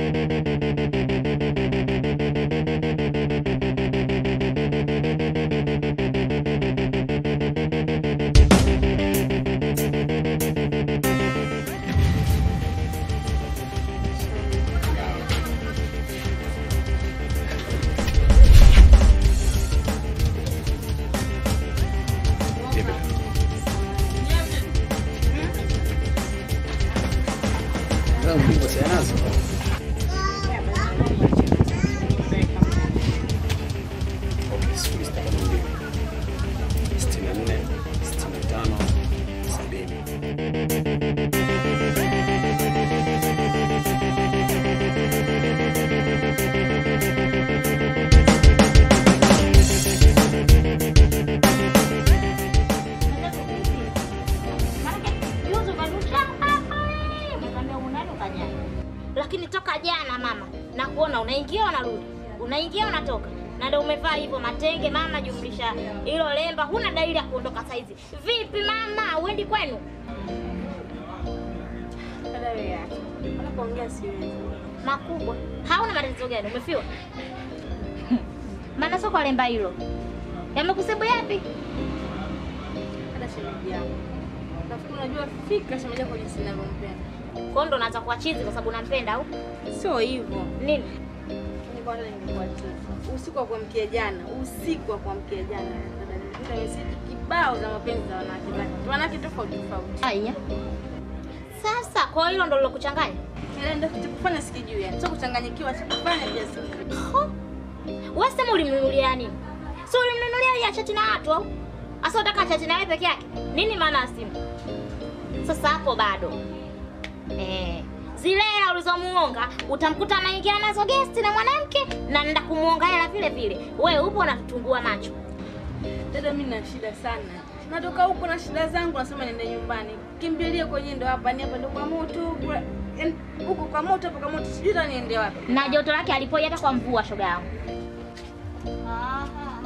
Okay, sifuri sita tano mbili sitini na nne sitini na tano sabini. Juzi ukanusha hapa, umekwambia unaenda ukajana. Lakini toka jana mama, nakuona unaingia unarudi, unaingia unatoka, na ndio umevaa hivyo matenge mama, jumlisha hilo lemba, huna dalili ya kuondoka saizi. Vipi mama, uendi kwenu? Dada wewe acha. Unapoongea siwezi. Makubwa, hauna matatizo gani? Umefiwa? Maana sio kwa lemba hilo, yamekusebu yapi? Dada shemeji yangu. Nafikiri unajua fika shemeji yako jinsi ninavyompenda. Kwa ndo unaanza kuwa chizi kwa sababu unampenda au Sio hivyo. nini? Nilikuwa nataka ningekuwa chizi. Usiku wa kuamkia jana, usiku wa kuamkia jana, dada nilikuta meseji kibao za mapenzi za wanawake zake. Wanawake tofauti tofauti. Aya. Sasa kwa hilo ndo lilokuchanganya? Ile ndio kitu kufanya sikijui yani. Sio kuchanganyikiwa, cha kufanya pia sikijui. Wewe sema ulimnunulia nini? Si ulimnunulia ili achati na watu au? Asa unataka achati na wewe peke yake? Nini maana ya simu? Sasa hapo bado. Eh, zile hela ulizomuonga utamkuta anaingia nazo guest na mwanamke na nenda kumuonga hela vile vile. Wewe upo unatutungua macho. Dada, mimi na shida sana. Natoka huko na shida zangu, nasema niende nyumbani. Kimbilie kwenye ndo hapa, ni hapa ndo kwa moto huko. Yaani, Huko kwa moto, hapo kwa moto, sijui hata niende wapi. Na joto lake alipoi hata kwa mvua shoga yangu. Aha.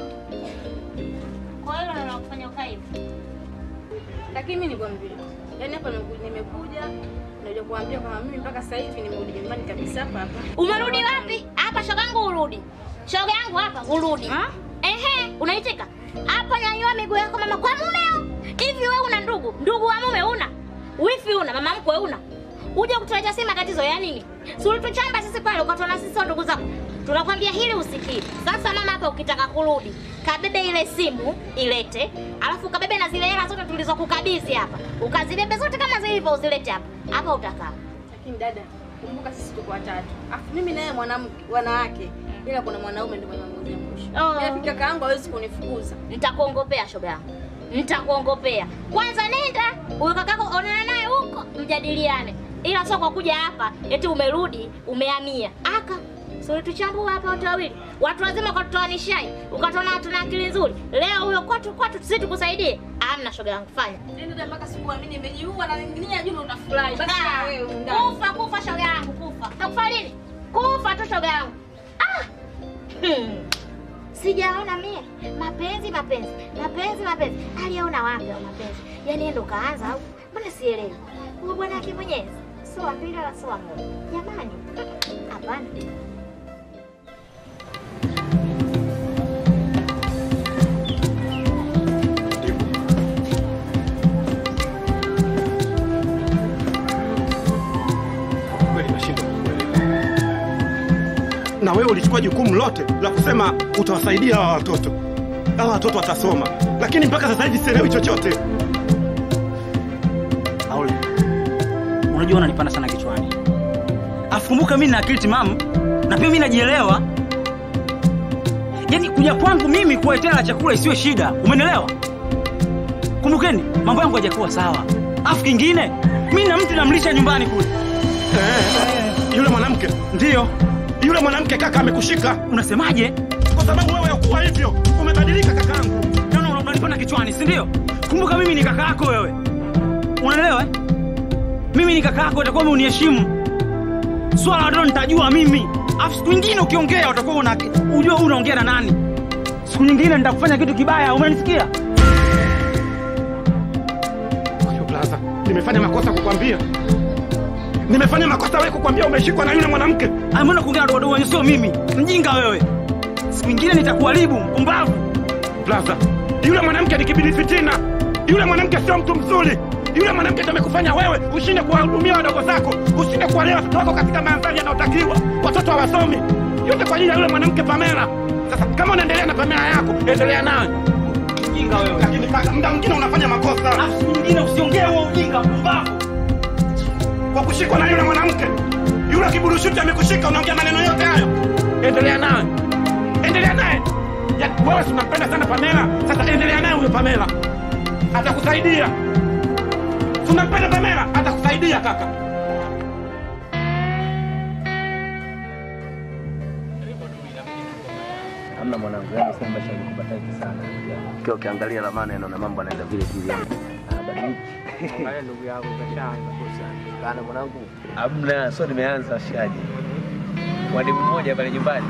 Kwa hiyo ndo nakufanya ukae hivi. Lakini mimi nikwambie, yaani hapa nimeku- nimekuja naja kuambia kwamba mimi mpaka sasa hivi nimerudi nyumbani kabisa hapa hapa. Umerudi wapi? Hapa shoga yangu urudi. Shoga yangu hapa urudi. Ehe, unaitika? Hapa nyanyua miguu yako mama kwa mumeo. Hivi wewe una ndugu? Ndugu wa mume una? Wifi una? Mama mkwe una? Uje kutuletea sisi matatizo ya nini? Si ulituchamba sisi pale ukatuona sisi sio ndugu zako. Tunakwambia hili usikii. Sasa mama hapa ukitaka kurudi, kabebe ile simu ilete, alafu kabebe na zile hela zote tulizokukabidhi hapa. Ukazibebe zote kama zilivyo uzilete hapa. Hapa utakaa. Lakini dada, kumbuka sisi tuko watatu. Afu mimi naye mwanamke wanawake. Ila kuna mwanaume ndio mwenye maamuzi ya mwisho. Oh. Ila kaka yangu hawezi kunifukuza. Nitakuongopea shoga yangu, nitakuongopea. Kwanza nenda huyo kakako, onana naye huko, mjadiliane, ila sio kwa kuja hapa eti umerudi umehamia aka si ulituchambua hapa wote wawili, watu wazima ukatutoa nishai, ukatuona hatuna akili nzuri. Leo huyo kwatu kwatu, sisi tukusaidie? Amna shoga yangu, fanya Yaani dada, mpaka sikuamini nimejiua na ningine juu utafurahi. Basi na Ah, wewe undani. kufa kufa shoga yangu, kufa takufa lini? Kufa tu shoga yangu. Ah! Hmm. Sijaona mie mapenzi mapenzi mapenzi mapenzi, aliona wapi au mapenzi? Yaani yeye ndo kaanza au? Mbona sielewi? Huyo bwana yake mwenyezi sio wa pili wala sio wa moja. Jamani, hapana. Kweli nashindwa kukuelewa. Na wewe ulichukua jukumu lote la kusema utawasaidia hawa watoto, hawa watoto watasoma, lakini mpaka sasa hivi sielewi chochote. Aule, unajua unanipanda sana kichwani. Afu kumbuka mimi na akili timamu na pia mimi najielewa. Yaani kuja kwangu mimi kuletea la chakula isiwe shida, umenielewa? Kumbukeni mambo yangu hayajakuwa sawa. Afu kingine, mimi na mtu namlisha nyumbani kule. Eh, yule mwanamke Ndiyo. yule mwanamke kaka amekushika. Unasemaje? Kwa sababu wewe hukuwa hivyo, umebadilika kakaangu. No, no, unanipanda kichwani, si ndio? Kumbuka mimi ni kaka yako wewe. Unaelewa? eh? Mimi ni kaka yako, utakuwa uniheshimu. Swala la watoto nitajua mimi. Afu siku nyingine ukiongea utakuwa una ujue unaongea na nani. Siku nyingine nitakufanya kitu kibaya, umenisikia? Huyo blaza, nimefanya makosa kukwambia. Nimefanya makosa wewe kukwambia umeshikwa na yule mwanamke. Ah, mbona kuongea na wadogo wenye sio mimi? Mjinga wewe. Siku nyingine nitakuharibu, mpumbavu. Blaza, yule mwanamke ni kibidi fitina. Yule mwanamke sio mtu mzuri. Yule mwanamke ndiye amekufanya wewe ushinde kuwahudumia wadogo zako, ushinde kuwalea watoto wako katika mandhari yanayotakiwa. Watoto hawasomi, yote kwa ajili ya yule mwanamke Pamela. Sasa kama unaendelea na Pamela yako, endelea naye. Mjinga wewe. Lakini kaka, muda mwingine unafanya makosa. Afu siku nyingine usiongee huo ujinga, mpumbavu. Kwa kushikwa na yule mwanamke, yule kiburushuti amekushika, unaongea maneno yote hayo. Endelea naye, endelea naye. Ya, wewe si unampenda sana Pamela, sasa endelea naye huyo Pamela, atakusaidia. Si unampenda Pamela, atakusaidia kaka. Hamna mwanangu, yani sema maisha ni kubataki sana. Ukiwa ukiangalia ramani naona mambo yanaenda vile vile. Anabadilika. Angalia ndugu yako kashaanza kosa. Kana mwanangu. Hamna, sio nimeanza shaji. Kwa demu mmoja pale nyumbani.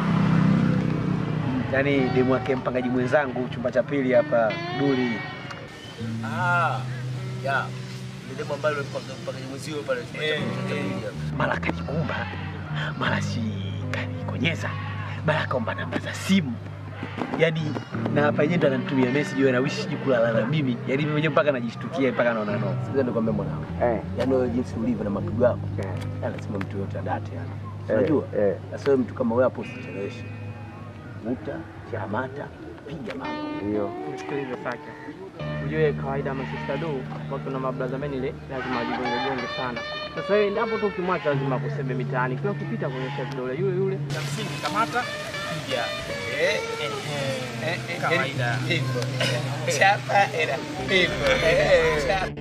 Yaani demu wake mpangaji mwenzangu chumba cha pili hapa Duli. Ah, ya. Ni demo ambalo mpaka mpaka mwenzio pale chumba cha pili. Mara kajikumba, mara si kanikonyeza, mara kaomba namba za simu. Yaani na hapa yenyewe ndo ananitumia message wewe na wish siji kulala na mimi. Yaani mimi mwenyewe mpaka najishtukia mpaka naona no. Sasa nikwambia mwanangu. Eh. Yaani wewe jinsi ulivyo na mapigo yako. Yaani lazima mtu yote adate yani. Eh, Unajua? eh. Sasa wewe mtu kama wewe hapo usicheleweshe. Vuta, chamata, piga mambo. Ndio. Nisikilize Saka. ujue kawaida masista do watu na mablaza men ile lazima ajigonge gonge sana. Sasa wewe endapo tu ukimwacha lazima kusebe mitaani, kila ukipita kuonyesha vidole yule yule. Ya msingi kamata piga. Eh eh eh eh kawaida. Hivyo. Chapa era. Hivyo. Eh chapa.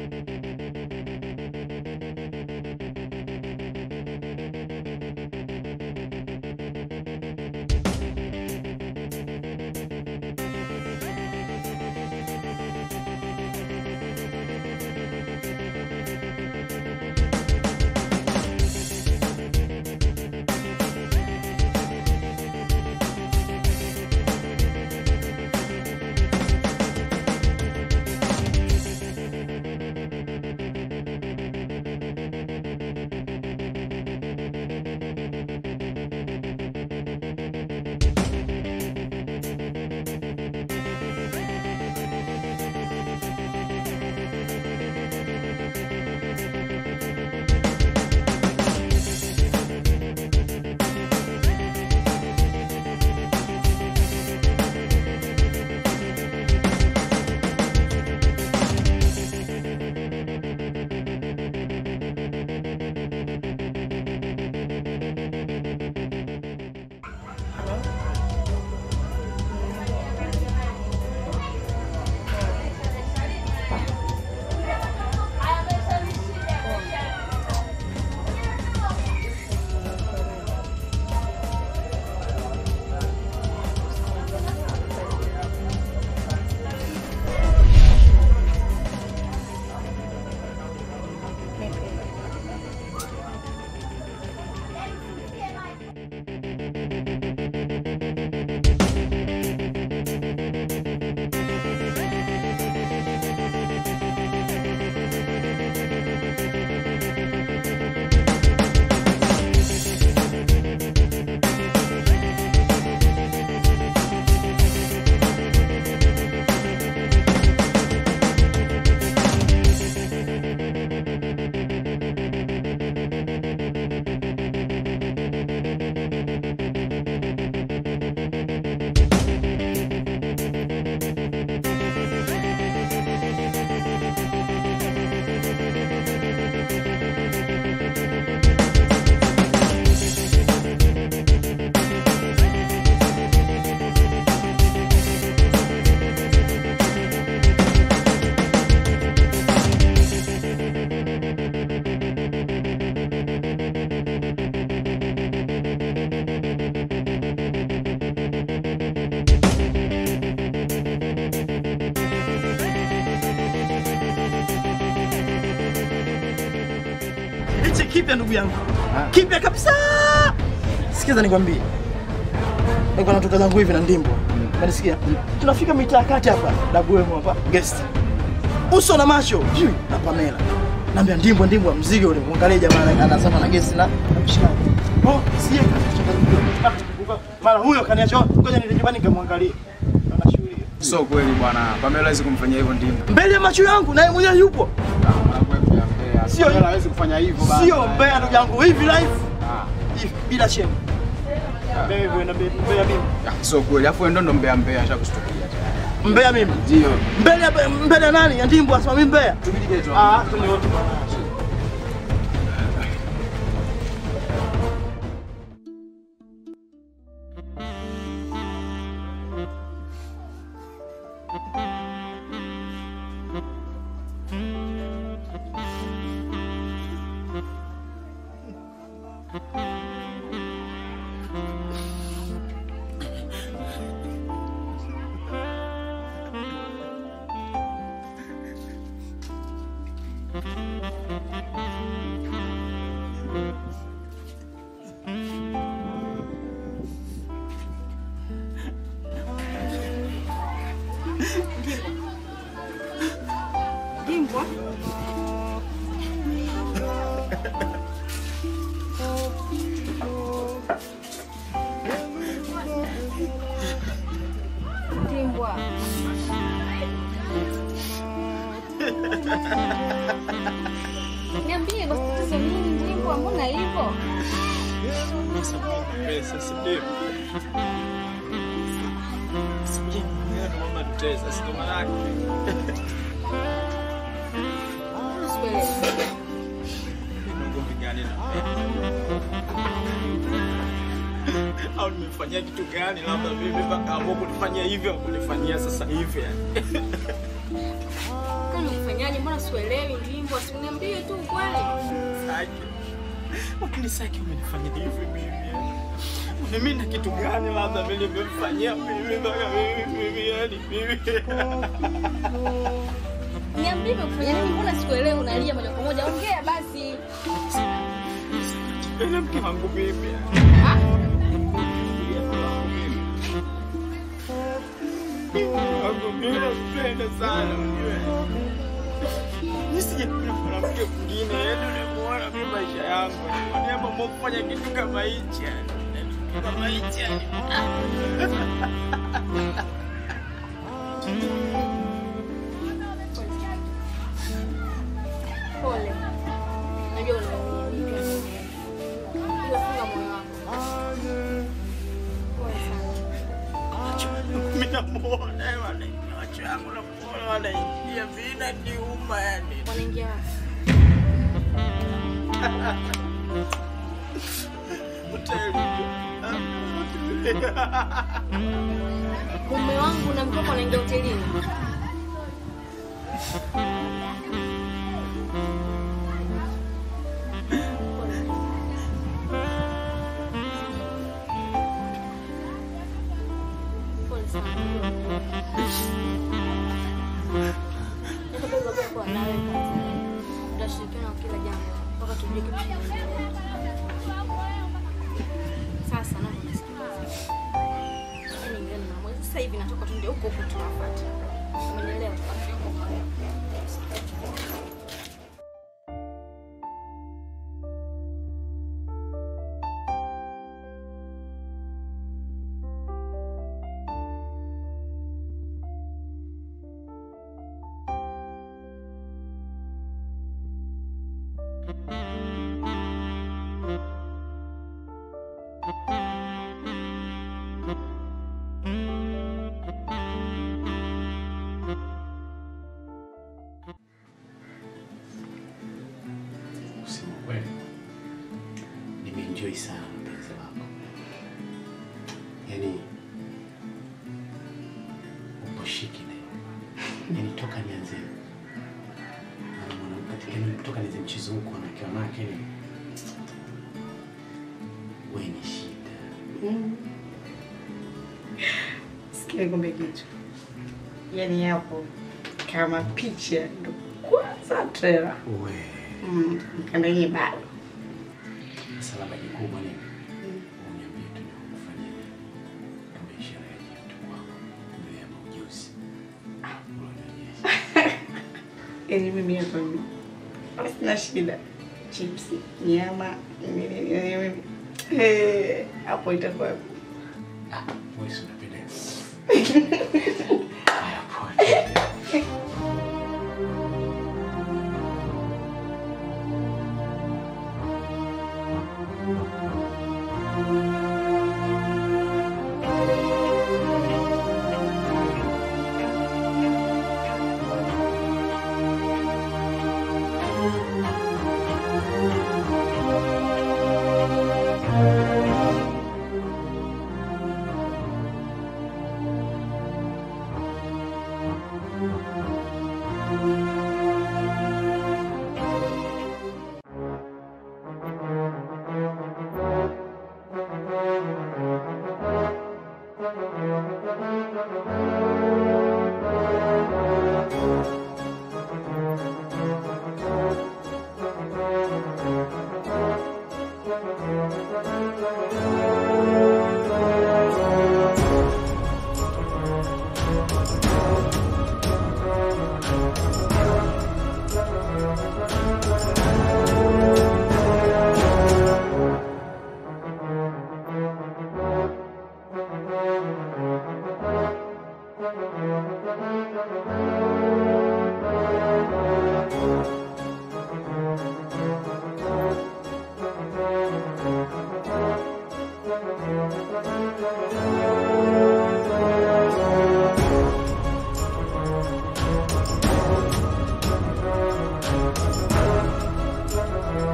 Hichi kipya ndugu yangu, kipya kabisa. Sikiza nikwambie, niko natoka zangu hivi na ndimbo, unanisikia? Tunafika mitaa kati hapa, dabuemo hapa guest, uso na macho juu na Pamela, naambia ndimbo, ndimbo wa mzigo ule, muangalie jamaa anasema na guest na na mshikaji. Oh, siye mara huyo kaniacha, ngoja niende nyumbani nikamwangalie. Sio kweli bwana. Pamela hawezi kumfanyia hivyo ndimbo. Mbele ya macho yangu naye mwenyewe yupo. Sio Pamela hawezi kufanya hivyo bana. Sio mbea ndugu yangu, hivi live. Hivi bila shame. Mbea wewe na mbea mimi. Sio kweli. Afu ndo ndo mbea mbea ashakustukia. Mbea mimi. Ndio. Mbele ya mbele ya nani? Ya ndimbo asema mimi mbea. Tubidi geto. Ah, tume wote. Dimbwa. Dimbwa. Niambie basi tatizo nini Dimbwa, mbona hivyo? Pesa si ndio? kutesa, si ndo maana yake. Nina ugomvi gani na au nimefanyia kitu gani labda mimi mpaka amua kunifanyia hivyo au kunifanyia sasa hivi yani? Kwani ufanyaje? Mbona sielewi ndimbo? Asiniambie tu kweli. Saki. Lakini Saki umenifanyia hivi mimi. yani? Mimi na kitu gani labda mimi nimemfanyia mimi mpaka mimi mimi yani mimi. Niambie kufanya nini? Mbona sikuelewi? Unalia moja kwa moja. Ongea basi. Ila mke wangu mimi. Wangu mimi nampenda sana unajua. Nisijapenda mwanamke mwingine, yaani unamuona mimi maisha yangu. Yaani mambo kufanya kitu kama hichi yani. Kama hichi yani. Pole. Najua unaumia. Mimi pia naumia. Ila funga moyo wako. Pole sana. Mimi namuona yani macho yangu namuona wanaingia vina niuma yani. Wanaingia wapi? Mume wangu na mtoto wanaingia hotelini. Pole sana. Niko bado kwa nawe kazini. Tutashirikiana kwa kila jambo mpaka tujue kitu kinaendelea. Sasa na nisikilize. Yaani ngani na mwezi sasa hivi natoka tu ndio huko huko tunafuata. Umenielewa? Kusema kweli, nimeenjoy sana mpenzi wako, yaani upo shiki leo, yaani toka nianze na mwanamke katika yaani toka nianze mchezo huu kwa wanawake wanawake, yaani wewe ni shida. Sikia nikwambie kitu, yaani hapo kama picha ndo kwanza trailer. We. Mm, mkandalie bado. Sasa labda kikubwa nini? Uniambie tu nikufanyie kama ishara ya jitu kwako mbele ya maujuzi. Unanionyesha. Yaani mimi hapa mimi sina shida, chipsi, nyama, nini, yaani mimi eh, hapo itakuwa Wewe si unapendeza.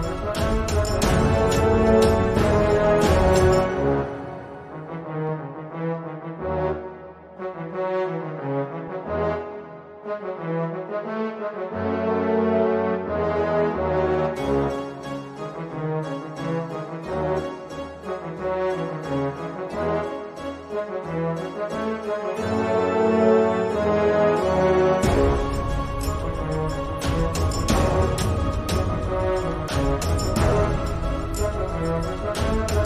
Thank you.